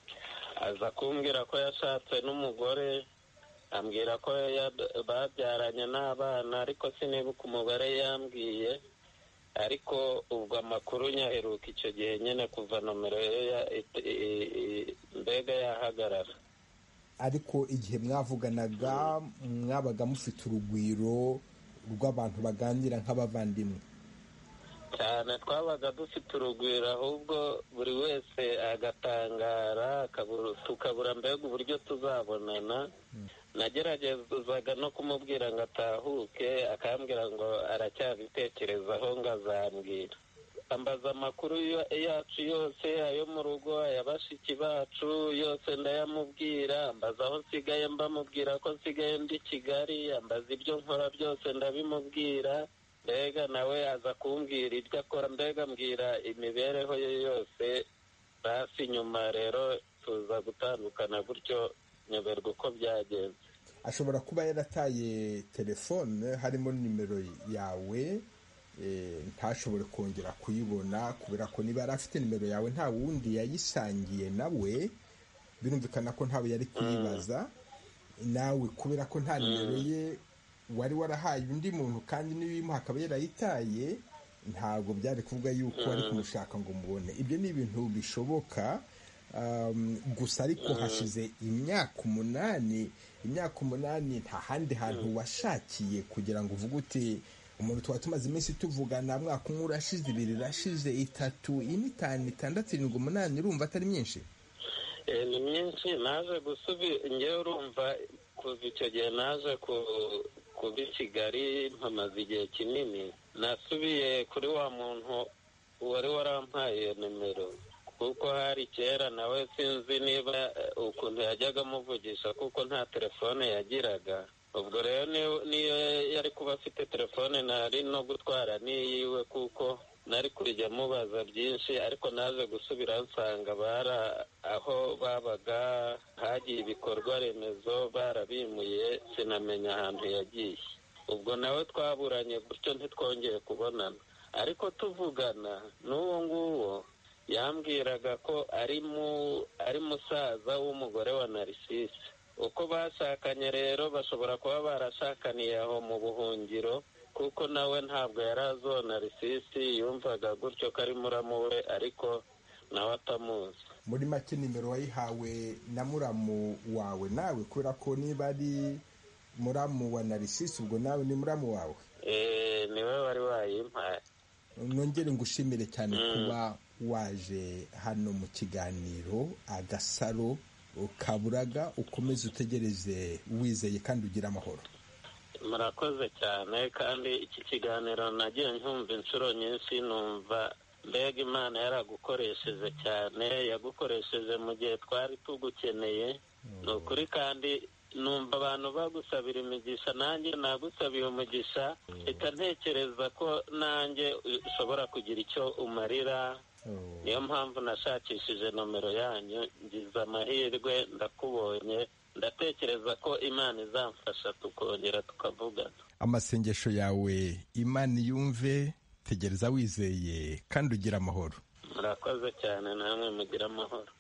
Speaker 10: aza kumbwira ko yashatse n'umugore ambwira ko ya- babyaranye n'abana ariko sinibuka umubare yambwiye ariko ubwo amakuru nyaheruka icyo gihe nyine kuva nomero ye ya- i- i- i- mbega yahagarara
Speaker 1: ariko igihe mwavuganaga mwabaga mufite urugwiro rw'abantu baganira nk'abavandimwe
Speaker 10: cyane twabaga dufite urugwiro ahubwo buri wese agatangara akabura- tukabura mbega uburyo tuzabonana nageragezaga no kumubwira ngo atahuke akambwira ngo aracyabitekerezaho ngo azambwira ambaza amakuru yo- yacu yose ayo mu rugo aya bashiki bacu yose ndayamubwira ambaza aho nsigaye mbamubwira ko nsigaye ndi kigali ambaza ibyo nkora byose ndabimubwira mbega nawe aza kumbwira ibyo akora mbega mbwira imibereho ye yose basi nyuma rero tuza gutandukana gutyo nyoberwa uko byagenze
Speaker 1: ashobora kuba yarataye telefone harimo nimero yawe eh, ntashobore kongera kuyibona kubera ko niba yari afite nimero yawe nta wundi yayisangiye nawe birumvikana ko ntawe yari kuyibaza nawe kubera ko nta nimero ye wari warahaye undi muntu kandi n'ibimuha akaba yarayitaye ntabwo byari kuvuga yuko wari kumushaka ngo mubone ibyo ni ibintu bishoboka Um, gusa ariko hashize imyaka umunani imyaka umunani nta handi hantu washakiye kugira ngo uvuge uti umuntu tuba tumaze iminsi tuvugana mwaka umwe urashize ibiri irashize itatu ine itanu itandatu irindwi umunani urumva atari myinshi
Speaker 10: Eh, ni myinshi naje gusubira ngewe urumva kuva icyo gihe naje ku- kuba i kigali mpamaze igihe kinini nasubiye kuri wa muntu wari warampaye iyo nimero kuko hari kera nawe sinzi niba eh, ukuntu yajyaga amuvugisha kuko nta telefone yagiraga ubwo rero ni- niyo yari kuba afite telefone nari no gutwara n'iyiwe kuko nari kujya mubaza byinshi ariko naje gusubira nsanga bara aho babaga hagiye ibikorwa remezo barabimuye sinamenya ahantu yagiye ubwo nawe twaburanye gutyo ntitwongeye kubonana ariko tuvugana n'uwo nguwo yambwiraga ko ari mu ari musaza w'umugore wa narisisi uko bashakanye rero bashobora kuba barashakaniye aho mu buhungiro kuko nawe ntabwo yari azona risisi yumvaga gutyo ko ari muramu we ariko nawe atamuzi
Speaker 1: muri make nimero wayihawe na muramu wawe nawe kubera ko niba ari muramu wa narisisi ubwo nawe ni muramu wawe
Speaker 10: Eh, niwe wari wayimpaye
Speaker 1: nongere ngushimire cyane kuba waje hano mu kiganiro agasaro kaburaga ukomeze utegereze wizeye kandi ugire amahoro
Speaker 10: murakoze cyane kandi iki kiganiro nagiye nkumva inshuro nyinshi numva mbega imana yaragukoresheje cyane yagukoresheje mu gihe twari tugukeneye ni ukuri kandi numva abantu bagusabira imigisha nanjye nagusabiye umugisha reka ntekereza ko nanjye ushobora kugira icyo umarira niyo mpamvu nashakishije nomero yanyu ngize amahirwe ndakubonye ndatekereza ko imana izamfasha tukongera tukavugana
Speaker 1: amasengesho yawe imana yumve tegereza wizeye kandi ugire amahoro
Speaker 10: murakoze cyane namwe mugira amahoro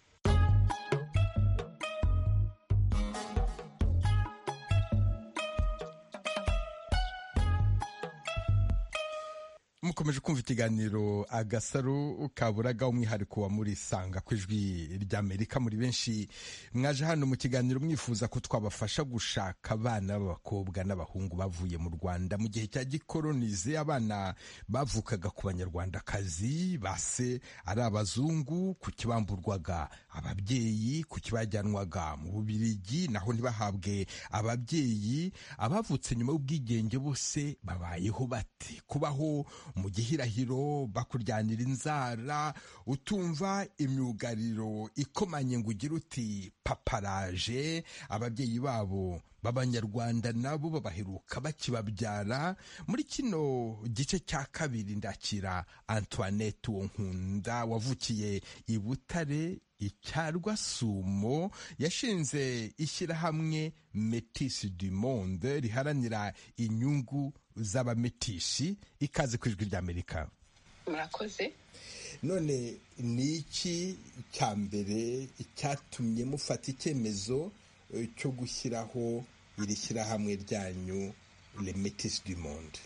Speaker 1: mukomeje kumva ikiganiro agasaro kaburaga umwihariko wa muri sanga ku ijwi ry'amerika muri benshi mwaje hano mu kiganiro mwifuza ko twabafasha gushaka abana b'abakobwa n'abahungu bavuye mu rwanda mu gihe cya gikoronize abana bavukaga ku banyarwandakazi base ari abazungu ku kibamburwaga ababyeyi ku kibajyanwaga mu bubirigi naho ntibahabwe ababyeyi abavutse nyuma y'ubwigenge bose babayeho bate kubaho mu gihirahiro bakuryanira inzara utumva imyugariro ikomanye ngo ugire uti paparaje ababyeyi babo b'abanyarwanda nabo babaheruka bakibabyara muri kino gice cya kabiri ndakira antoinette uwo nkunda wavukiye i butare icyarwa sumo yashinze ishyirahamwe metisi du monde riharanira inyungu z'abametishi ikaze ku ijwi ry'amerika
Speaker 11: murakoze
Speaker 1: none ni iki cya mbere cyatumye mufata icyemezo eh, cyo gushyiraho iri shyirahamwe ryanyu le metisi du monde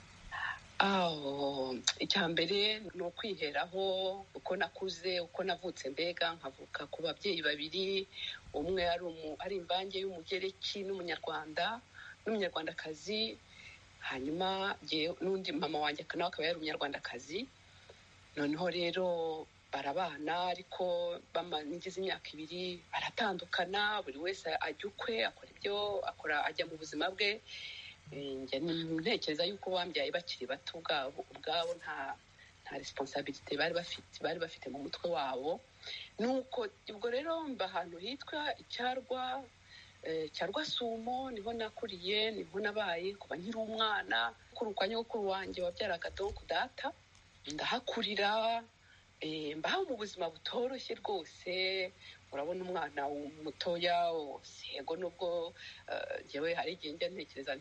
Speaker 11: icya mbere ni ukwiheraho uko nakuze uko navutse mbega nkavuka ku babyeyi babiri umwe ari imbange y'umugereki n'umunyarwanda n'umunyarwandakazi hanyuma n'undi mama wanjye nawe akaba yari umunyarwandakazi noneho rero barabana ariko nigeze imyaka ibiri baratandukana buri wese ajya ukwe akora ibyo akora ajya mu buzima bwe ntekereza yuko bambyaye bakiri bato ubwabo ubwabo nta nta resiponsabirite bari bafite bari bafite mu mutwe wabo nuko ubwo rero mba ahantu hitwa icyarwa cya rwasumo niho nakuriye niho nabaye kuba nkiri umwana kuri kwa nyogokuru wanjye wabyaraga donku data ndahakurira mbaho mu buzima butoroshye rwose urabona umwana mutoya sego nubwo ngewe hari igihe njya ntekereza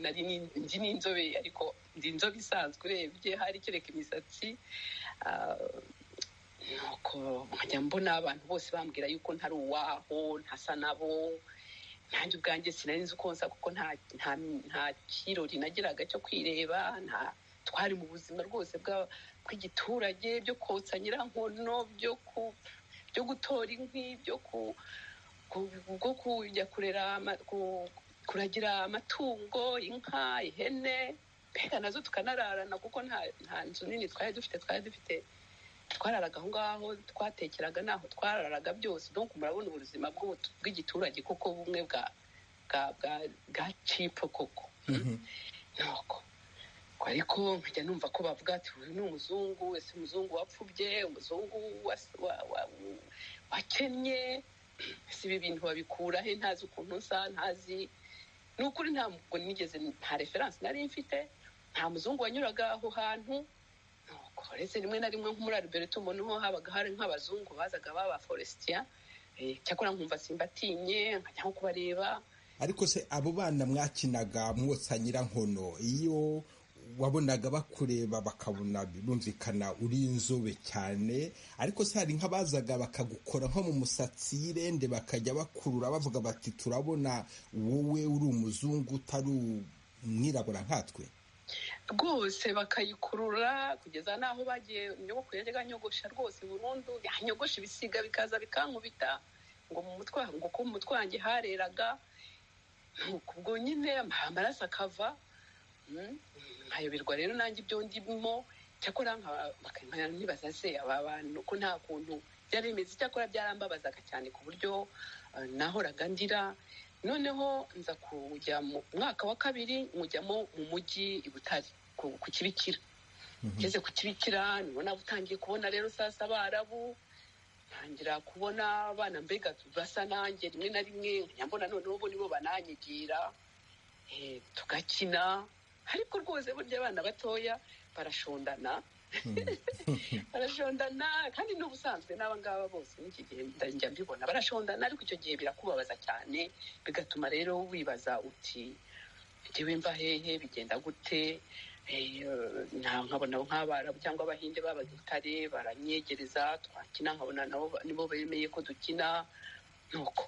Speaker 11: nari nzi n'inzobe ariko ndi inzobe isanzwe urebye hari kereka imisatsi nuko nkajya mbona abantu bose bambwira yuko ntari uwaho ntasa nabo nanjye ubwanjye sinari nzi uko nsa kuko nta kirori nagiraga cyo kwireba nta twari mu buzima rwose bw'igiturage byo kotsa nyirankono byo gutora inkwi byo kujya kurera kuragira amatungo inka ihene mbega nazo tukanararana kuko nta nzu nini twari dufite twari dufite twararaga aho ngaho twatekeraga n'aho twararaga byose nuko murabona ubuzima bw'igiturage kuko bumwe bwa cipo koko nuko ariko nkajya numva ko bavuga ati uyu ni umuzungu ese umuzungu wapfubye umuzungu wakennye ese ibi bintu babikura he ntazi ukuntu nsa ntazi ni ukuri ntabwo nigeze nta referanse nari mfite nta muzungu wanyuraga aho hantu uretse rimwe na rimwe nko muri ariberito noneho habaga hari nk'abazungu bazaga baba foresitiya cyakora nkumva simbatinye nkajya nko kubareba
Speaker 1: ariko se abo bana mwakinaga mwotsa nyirankono iyo wabonaga bakureba bakabona birumvikana uri inzobe cyane ariko se hari nk'abazaga bakagukora nko mu musatsi y'irende bakajya bakurura bavuga bati turabona wowe uri umuzungu utari umwirabura nkatwe
Speaker 11: rwose bakayikurura kugeza n'aho bagiye inyogoko yajyaga nyogosha rwose burundu yanyogosha ibisiga bikaza bikankubita ngo mu mutwe ngo ko mu mutwe wanjye hareraga ubwo nyine amaraso akava nkayoberwa rero nanjye ibyo ndimo cyakora nkibaza se aba bantu ko nta kuntu byari bimeze icyakora byarambabazaga cyane ku buryo nahoraga ndira noneho nza kujya mu mwaka wa kabiri nkujyamo mu mujyi i butare ku kibikira ngeze ku kibikira nibona utangiye kubona rero sasa abarabu ntangira kubona abana mbega basa nanjye rimwe na rimwe mbona noneho bo nibo bananyigira tugakina ariko rwose burya abana batoya barashondana barashondana kandi n'ubusanzwe n'aba ngaba bose n'iki gihe njya mbibona barashondana ariko icyo gihe birakubabaza cyane bigatuma rero wibaza uti ngewe mva hehe bigenda gute nkabona nk'abarabu cyangwa abahinde baba butare baranyegereza twakina nkabona nabo nibo bemeye ko dukina nuko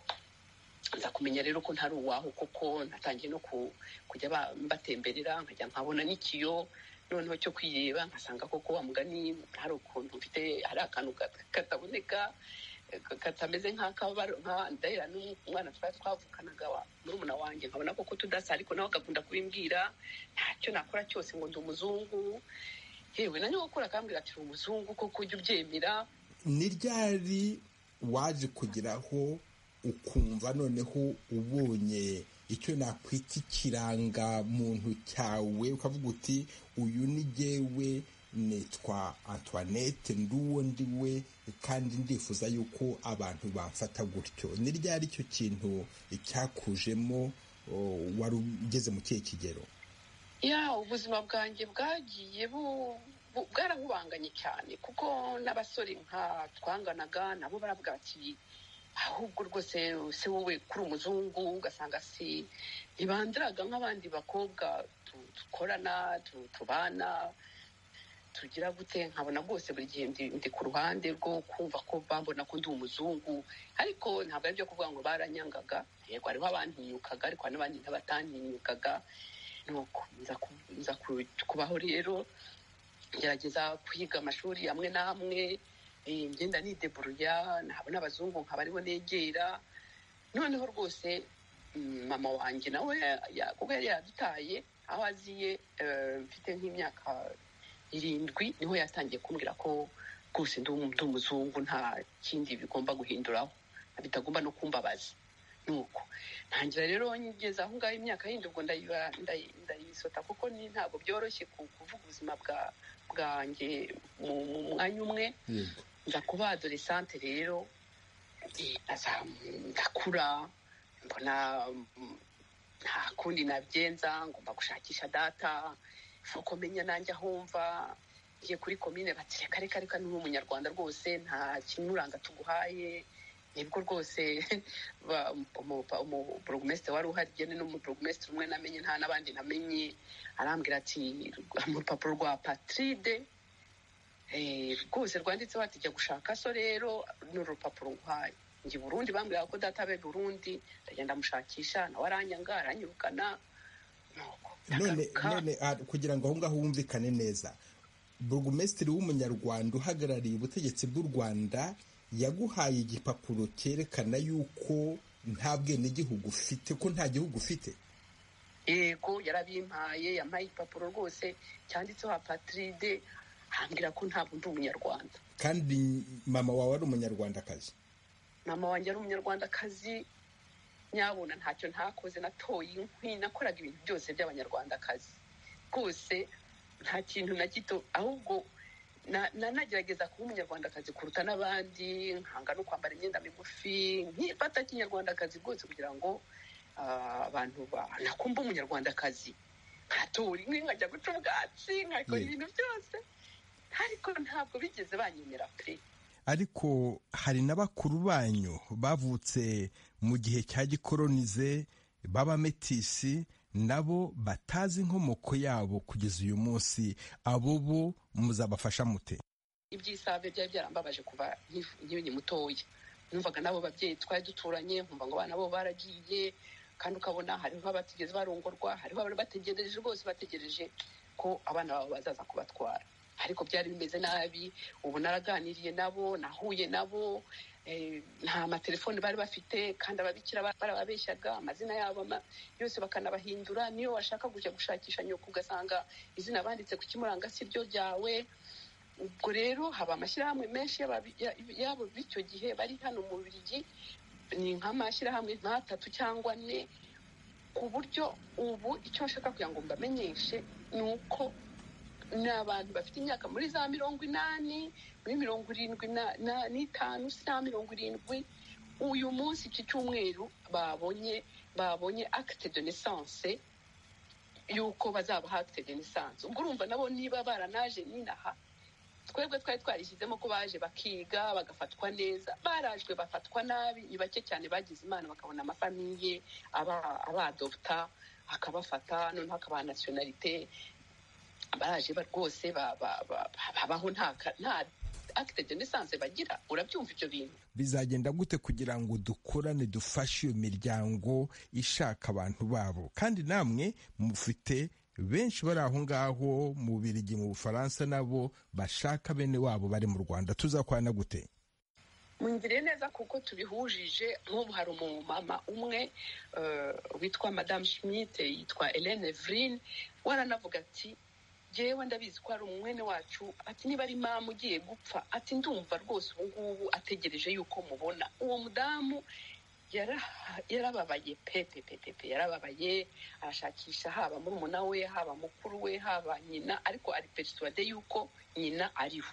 Speaker 11: nza kumenya rero ko ntari uwaho kuko natangiye no kujya mbatemberera nkajya nkabona n'ikiyo noneho cyo kwireba nkasanga koko wa mugani hari ukuntu mfite hari akantu kataboneka katameze nk'akabara n'umwana twari twavukanaga murumuna wanjye nkabona koko tudasa ariko nawe agakunda kubimbwira ntacyo nakora cyose ngo ndi umuzungu yewe na nyogokuru akambwira ati uri umuzungu koko ujya ubyemera
Speaker 1: ni ryari waje kugeraho ukumva noneho ubonye icyo nakwita ikiranga muntu cyawe ukavuga uti uyu ni jyewe nitwa antoinette nduwo ndi we kandi ndifuza yuko abantu bamfata gutyo ni ryari icyo kintu cyakujemo wari ugeze mu kihe kigero
Speaker 11: ya ubuzima bwanjye bwagiye bwarahubanganye cyane kuko n'abasore nka twanganaga nabo baravuga bati ahubwo rwose se wowe kuri umuzungu ugasanga si ntibandiraga nk'abandi bakobwa dukorana tubana tugira gute nkabona rwose buri gihe ndi ku ruhande rwo kumva ko bambona ko ndi umuzungu ariko ntabwo ari byo kuvuga ngo baranyangaga yego hariho abantinyukaga ariko n'abandi ntabataninnyukaga nuko nza kubaho rero ngerageza kuyiga amashuri amwe n'amwe eh, ngenda nideburuya ntabona abazungu nkabaribo negera noneho rwose mm, mama wanjye nawe ya- kuko yari yadutaye aho aziye eh, mfite nk'imyaka irindwi niho yatangiye kumbwira ko rwose ndi umu- ndi umuzungu nta kindi bigomba guhinduraho bitagomba no kumbabaza nuko ntangira rero ngeze aho ngaho imyaka yindi ubwo ndayiba- ndayi- ndayisota kuko ni ntabwo byoroshye ku- kuvuga ubuzima bwa bwanjye mu mu mwanya umwe nza kuba adoresante rero eh, nazamu- ndakura mbona mm, nta kundi nabyenza ngomba gushakisha data nuko menya nanjye aho mva ngiye kuri komine bati reka reka reka ni umunyarwanda rwose nta kimuranga tuguhaye nibwo rwose ba- umu- pa- umu- burugumesitiri wari uhari njye n'umuburugumesitiri umwe namenye nta n'abandi namenye arambwira ati "Rwa- urupapuro rwa patride eh, rwose rwanditseho ati jya gushaka so rero ni urupapuro nguhaye njye i burundi bambwira ko data abe burundi ndagenda mushakisha nawe aranyanga aranyirukana
Speaker 1: none none ah, kugira ngo aho ngaho wumvikane neza burugumesitiri w'umunyarwanda uhagarariye ubutegetsi bw'u rwanda yaguhaye igipapuro cyerekana yuko nta bwenegihugu ufite ko nta gihugu ufite
Speaker 11: yego yarabimpaye yampaye igipapuro rwose cyanditseho apatride hambwira ko ntabwo ndi umunyarwanda
Speaker 1: kandi mama wawe ari umunyarwandakazi
Speaker 11: mama wanjye ari umunyarwandakazi nyabona ntacyo ntakoze natoye inkwi nakoraga ibintu byose by'abanyarwandakazi rwose nta kintu na gito ahubwo na- nanagerageza kuba umunyarwandakazi kuruta n'abandi nkanga no kwambara imyenda migufi nkifata kinyarwandakazi rwose kugira ngo ah, abantu ba- nakumva umunyarwandakazi nkatora inkwi nkajya guca ubwatsi nkakora ibintu byose ariko ntabwo bigeze banyemera pe
Speaker 1: ariko hari na bakuru banyu bavutse mu gihe cya gikoronize b'abametisi nabo batazi inkomoko yabo kugeza uyu munsi abo bo muzabafasha mute
Speaker 11: iby'isabe byari byarambabaje kuva nkifu- nkiri mutoya numvaga n'abo babyeyi twari duturanye nkumva ngo abana bo baragiye kandi ukabona hariho abatigeze barongorwa hariho abari bategereje rwose bategereje ko abana babo bazaza kubatwara ariko byari bimeze nabi ubu naraganiriye nabo nahuye nabo eh, nta matelefoni bari bafite kandi ababikira ba- barababeshyaga amazina yabo ama- yose bakanabahindura niyo washaka kujya gushakisha nyoko ugasanga izina banditse ku kimuranga si ryo ryawe ubwo rero haba amashyirahamwe menshi y'ababi- ya- y'abo b'icyo gihe bari hano mu Bubiligi ni nk'amashyirahamwe nk'atatu cyangwa ane ku buryo ubu icyo nshaka kugira ngo mbamenyeshe ni uko ni abantu bafite imyaka muri za mirongo inani muri mirongo irindwi na- na- n'itanu si na mirongo irindwi uyu munsi iki cyumweru babonye babonye akite de naissance y'uko bazaba akite de naissance ubwo urumva nabo niba baranaje ninaha twebwe twari twarishyizemo ko baje bakiga bagafatwa neza barajwe bafatwa nabi ni bake cyane bagize imana bakabona amafamiye aba- abadoputa akabafata noneho akabaha nasiyonalite baraje ba- rwose ba- ba- ba- ba- babaho nta ka- nta akite de naissance bagira urabyumva ibyo bintu
Speaker 1: bizagenda gute kugira ngo dukorane dufashe iyo miryango ishaka abantu babo kandi namwe mufite benshi bari aho ngaho mu birigi mu bufaransa nabo bashaka bene wabo bari mu rwanda tuzakorana gute
Speaker 11: mwumvire neza kuko tubihujije nk'ubu hari umumama umwe eh, witwa madamu schmidt yitwa Hélène Evelyn waranavuga ati jewe ndabizi ko hari umwene wacu ati niba ari mama ugiye gupfa ati ndumva rwose ubu ngubu ategereje yuko mubona uwo mudamu yara- yarababaye pepe pepe pe yarababaye arashakisha haba murumuna we haba mukuru we haba nyina ariko ari persuade yuko nyina ariho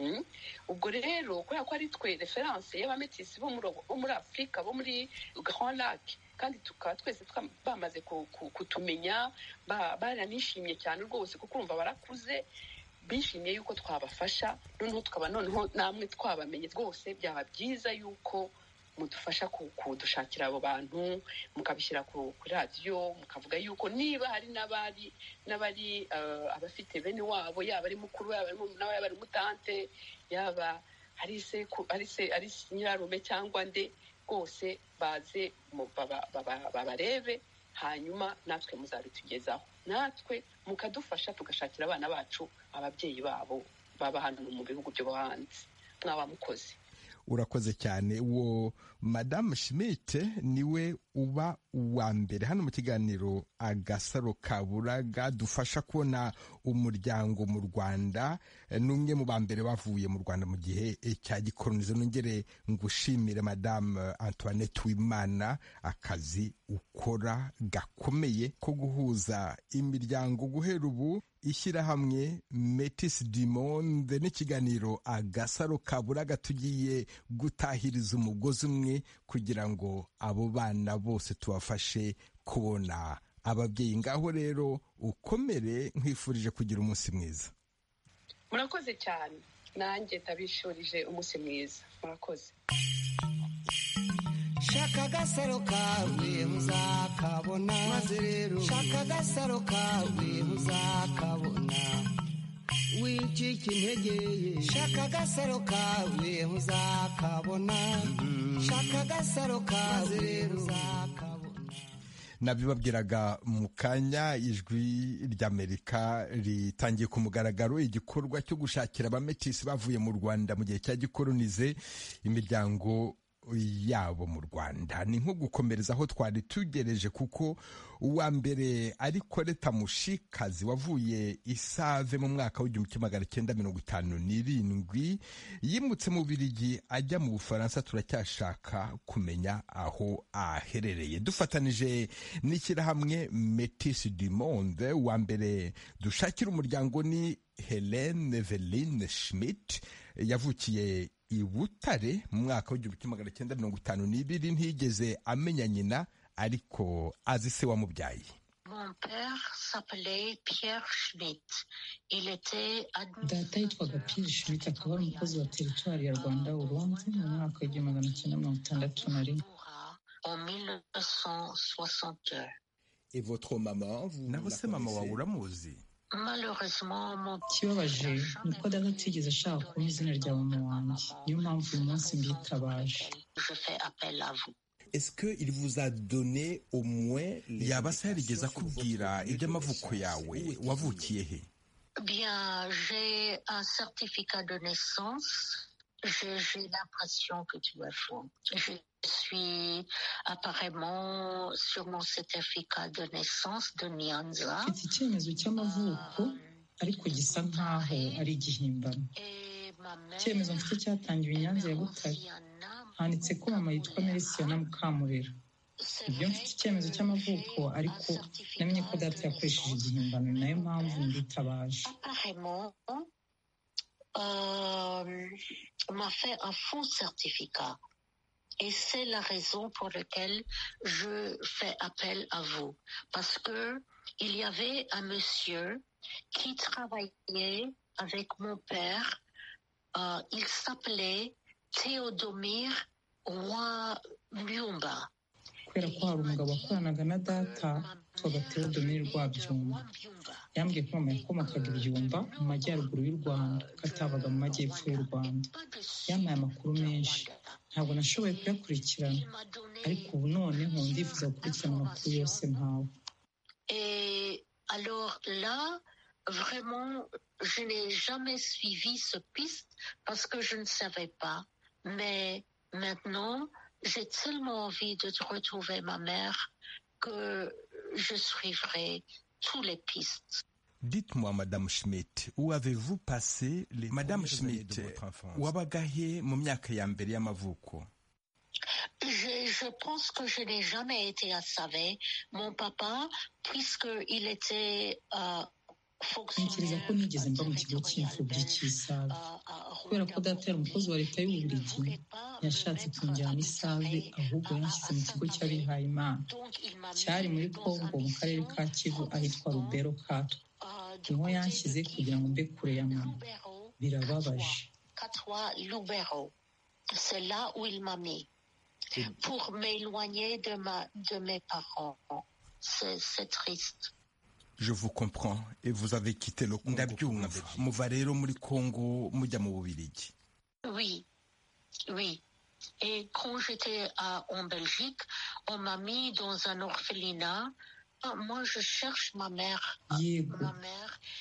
Speaker 11: Mm? ubwo rero kubera ko ari twe referanse y'abametisi bo muri bo muri afurika bo muri grand lac kandi tukaba twese twa- bamaze ku- ku- kutumenya ba- baranishimye cyane rwose kuko urumva barakuze bishimiye yuko twabafasha noneho tukaba noneho namwe twabamenye rwose byaba byiza yuko mudufasha ku- kudushakira abo bantu mukabishyira ku kuri radiyo mukavuga yuko niba hari n'abari n'abari eh, abafite bene wabo yaba ari mukuru yaba ari murumuna we, yaba ari mutante yaba ari seku- ari se- ari nyirarume cyangwa nde rwose baze mu- baba- baba- babarebe hanyuma natwe muzabitugezaho natwe mukadufasha tugashakira abana bacu ababyeyi babo baba hano mu bihugu byo hanze mwaba mukoze
Speaker 1: urakoze cyane uwo madamu shimite niwe uba uwa mbere hano mu kiganiro agasaro kaburaga dufasha kubona umuryango mu rwanda n'umwe mu ba mbere bavuye mu rwanda mu gihe cya gikoronizo nongere ngushimire madamu antoinette wimana akazi ukora gakomeye ko guhuza imiryango guhera ubu ishyirahamwe metis dimonde n'ikiganiro agasaro kaburaga tugiye gutahiriza umugozi umwe kugira ngo abo bana bose tubafashe kubona ababyeyi ngaho rero ukomere nkwifurije kugira umunsi mwiza
Speaker 11: murakoze cyane nanjye ndabishurije umunsi mwiza murakoze
Speaker 5: shaka agasaro kawe uzakabona maze rero shaka agasaro kawe uzakabona wicika intege shaka agasaro kawe uzakabona shaka agasaro kawe rero uzakabona
Speaker 1: nabibabwiraga mu kanya ijwi ry'amerika ritangiye ku mugaragaro igikorwa cyo gushakira abametisi bavuye mu rwanda mu gihe cya gikoronize imiryango yabo mu rwanda ni nko gukomereza aho twari tugereje kuko uwa mbere ari koreta mushikazi wavuye isave mu mwaka w'igihumbi kimwe magana cyenda mirongo itanu n'irindwi yimutse mu birigi ajya mu bufaransa turacyashaka kumenya aho aherereye dufatanije n'ishyirahamwe metis du monde uwa mbere dushakira umuryango ni helene veline schmidt yavukiye i butare mu mwaka w'igihumbi kimwe magana cyenda mirongo itanu n'ibiri ntiyigeze amenya nyina ariko azi se wamubyaye
Speaker 12: data yitwaga piyeri shimite akaba ari umukozi wa teritwari ya rwanda urundi mu mwaka w'igihumbi magana cyenda mirongo itandatu na rimwe
Speaker 1: naho se mama wawe uramuzi
Speaker 12: ikibabaje ni uko data atigeze ashaka kuba izina rya mama wanjye niyo mpamvu uyu munsi mbitabaje
Speaker 1: yaba se yarigeze akubwira iby'amavuko yawe wavukiye he
Speaker 13: Bien, j'ai un certificat de naissance. J'ai j'ai l'impression que tu as faux. Je suis apparemment sur mon certificat de naissance de Nyanza.
Speaker 12: mfite icyemezo cy'amavuko ariko gisa nk'aho ari igihimbano icyemezo mfite cyatangiwe i nyanza ya butare handitse ko mama yitwa merisiyana mukamurera ibyo mfite icyemezo cy'amavuko ariko namenye ko data yakoresheje igihimbano ni nayo mpamvu mbitabaje
Speaker 13: Apparemment, euh, on m'a fait un faux certificat. Et c'est la raison pour laquelle je fais appel à vous. Parce que il y avait un monsieur qui travaillait avec mon père. Euh, il s'appelait Théodomir Roi Muyumba.
Speaker 12: kubera ko hari umugabo wakoranaga na data witwaga teodomiri rwabyumba yambwiye ko mama yakomokaga ibyumba mu majyaruguru y'u rwanda ko atabaga mu majyepfo y'u rwanda yampaye amakuru menshi ntabwo nashoboye kuyakurikirana ariko ubu noneho ndifuza gukurikirana amakuru yose mpawe
Speaker 13: Et alors là, vraiment, je n'ai jamais suivi ce piste parce que je ne savais pas. Mais maintenant, j'ai tellement envie de te retrouver ma mère que je suivrai tous les pistes.
Speaker 1: dites-moi madame schmidt où avez-vous passé les madame schmidt wabaga he mu myaka ya mbere y'amavuko
Speaker 13: Je, je pense que je n'ai jamais été à Savé, mon papa, puisqu'il était euh,
Speaker 12: ntekereza ko nigeze mba mu kigo cy'imfubyi cy'isabe kubera ko data yari umukozi wa leta y'ububiligi yashatse kumujyana isave ahubwo yanshyize mu kigo cy'abihaye imana cyari muri kongo mu karere ka kivu ahitwa rubero katwa niho yanshyize kugira ngo mbe kure ya mama birababaje
Speaker 13: Katoa Lubero. C'est là où il m'a mis pour m'éloigner de, ma, de mes parents. C'est c'est triste.
Speaker 1: Je vous comprends et vous avez quitté le Congo. ndabyumva muva rero muri kongo mujya mu bubirigi
Speaker 13: Oui, oui. Et quand j'étais en Belgique, on m'a mis dans un orphelinat. Moi, je cherche ma mère.
Speaker 12: yego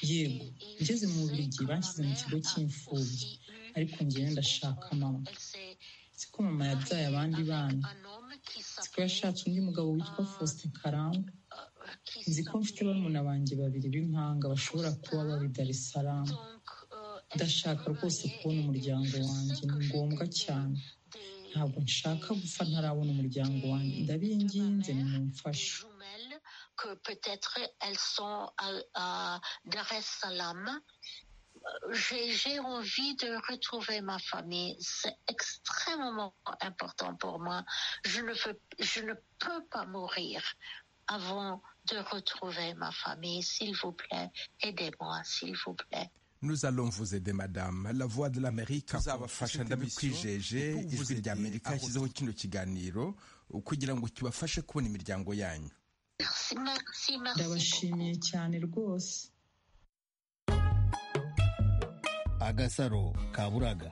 Speaker 12: yego ngeze mu burigi banshyize mu kigo cy'imfubyi ariko njyewe ndashaka mama siko mama yabyaye abandi bana siko yashatse undi mugabo witwa faustin karangwa nzi ko mfite barumuna banjye babiri b'impanga bashobora kuba babi dar es salaam ndashaka rwose kubona umuryango wanjye ni ngombwa cyane ntabwo nshaka gupfa ntarabona umuryango wanjye ndabinginze nimumfashe
Speaker 13: que peut-être elles sont à, à Dar es Salaam. J'ai envie de retrouver ma famille. C'est extrêmement important pour moi. Je ne, veux, je ne peux pas mourir avant de retrouver ma famille. S'il vous plaît, aidez-moi, s'il vous plaît.
Speaker 1: Nous allons vous aider madame la voix de l'Amerique tuzabafasha ndabikwijeje ijwi ry'Amerika yashyizeho kino kiganiro kugira ngo kibafashe kubona imiryango yanyu
Speaker 12: ndabashimiye cyane rwose
Speaker 7: agasaro kaburaga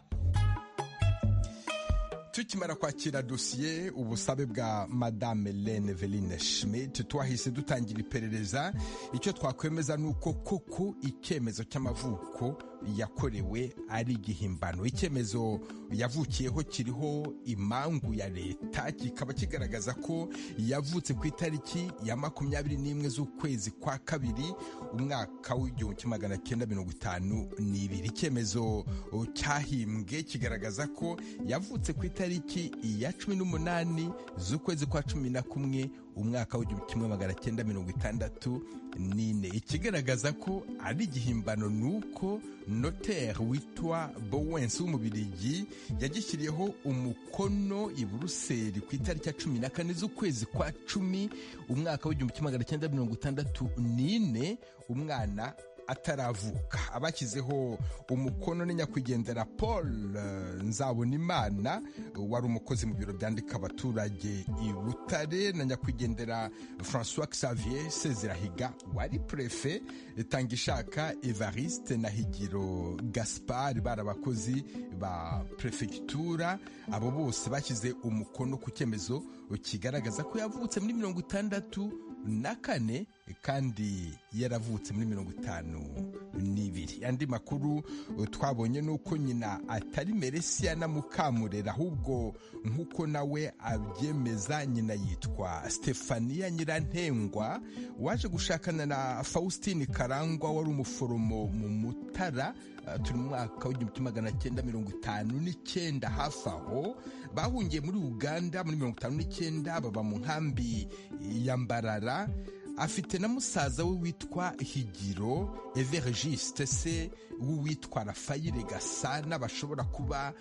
Speaker 1: tukimara kwakira dosiye ubusabe bwa madame Lene Veline Schmidt twahise dutangira iperereza icyo twakwemeza ni uko koko icyemezo cy'amavuko yakorewe ari igihimbano icyemezo yavukiyeho kiriho imangu ya leta kikaba kigaragaza ko yavutse ku itariki ya makumyabiri n'imwe z'ukwezi kwa kabiri umwaka w'igihumbi kimwe magana cyenda mirongo itanu n'ibiri icyemezo cyahimbwe kigaragaza ko yavutse ku itariki itariki ya cumi n'umunani z'ukwezi kwa cumi na kumwe umwaka w'igihumbi kimwe magana cyenda mirongo itandatu n'ine ikigaragaza ko ari igihimbano ni uko noteri witwa bowensi w'umubirigi yagishyiriyeho umukono i buruseli ku itariki ya cumi na kane z'ukwezi kwa cumi umwaka w'igihumbi kimwe magana cyenda mirongo itandatu n'ine umwana ataravuka abashyizeho umukono ni nyakwigendera paul nzabonimana wari umukozi mu biro byandika abaturage i butare na nyakwigendera francois xavier sezirahiga wari prefe tangishaka evariste na higiro gaspard bari abakozi ba perefegitura abo bose bashyize umukono ku cyemezo kigaragaza ko yavutse muri mirongo itandatu na kane kandi yaravutse muri mirongo itanu n'ibiri andi makuru twabonye ni uko nyina atari meresiya na mukamurera ahubwo nk'uko nawe abyemeza nyina yitwa stefania nyirantengwa waje gushakana na faustin karangwa wari umuforomo mu mutara turi mu mwaka w'igihumbi kimwe magana cyenda mirongo itanu n'icyenda hafi aho bahungiye muri uganda muri mirongo itanu n'icyenda baba mu nkambi ya mbarara afite na musaza we witwa higiro evergiste se w'uwitwa rafayire gasana bashobora kuba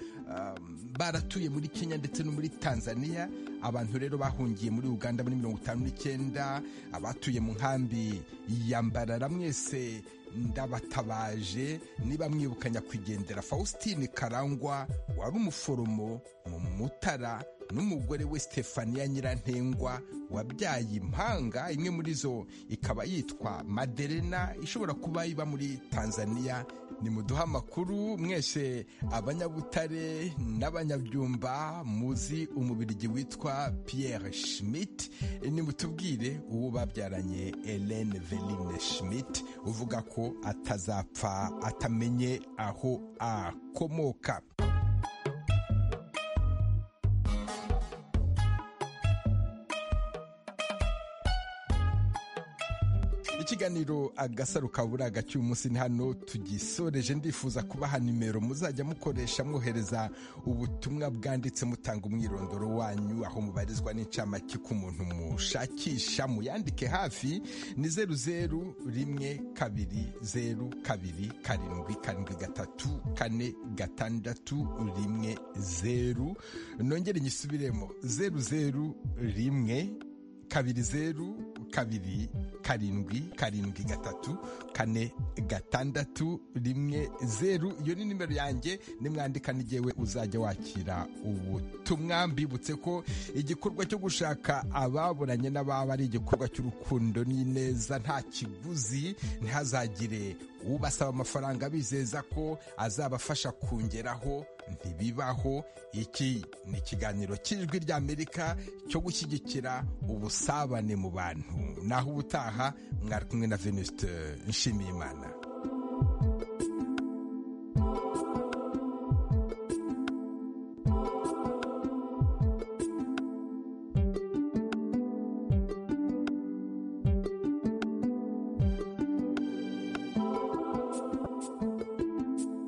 Speaker 1: baratuye muri kenya ndetse no muri tanzania abantu rero bahungiye muri uganda muri mirongo itanu n'icyenda abatuye mu nkambi ya mbarara mwese ndabatabaje niba mwibuka nyakwigendera faustin karangwa wari umuforomo mu mutara n'umugore we stefania nyirantengwa wabyaye impanga imwe muri zo ikaba yitwa maderena ishobora kuba iba muri tanzania ni muduha amakuru mwese abanyabutare n'abanyabyumba muzi umubirigi witwa pierre schmidt nimutubwire uwo babyaranye helene veline schmidt uvuga ko atazapfa atamenye aho akomoka ikiganiro agasaro kaburaga cy'umunsi ni hano tugisoreje ndifuza kubaha nimero muzajya mukoresha mwohereza ubutumwa bwanditse mutanga umwirondoro wanyu aho mubarizwa n'incamake ku muntu mushakisha muyandike hafi ni zeru zeru rimwe kabiri zeru kabiri karindwi karindwi gatatu kane gatandatu rimwe zeru nongere nyisubiremo zeru zeru rimwe kabiri zeru kabiri karindwi karindwi gatatu kane gatandatu rimwe zeru iyo ni nimero yanjye nimwandika n'igihe uzajya wakira ubutumwa mbibutse ko igikorwa cyo gushaka ababuranye n'ababa ari igikorwa cy'urukundo n'ineza nta kiguzi ntihazagire ubasaba amafaranga bizeza ko azabafasha kongeraho ntibibaho iki ni ikiganiro cy'ijwi ry'amerika cyo gushyigikira ubusabane mu bantu naho ubutaha mwari kumwe na venuste nshimiyimana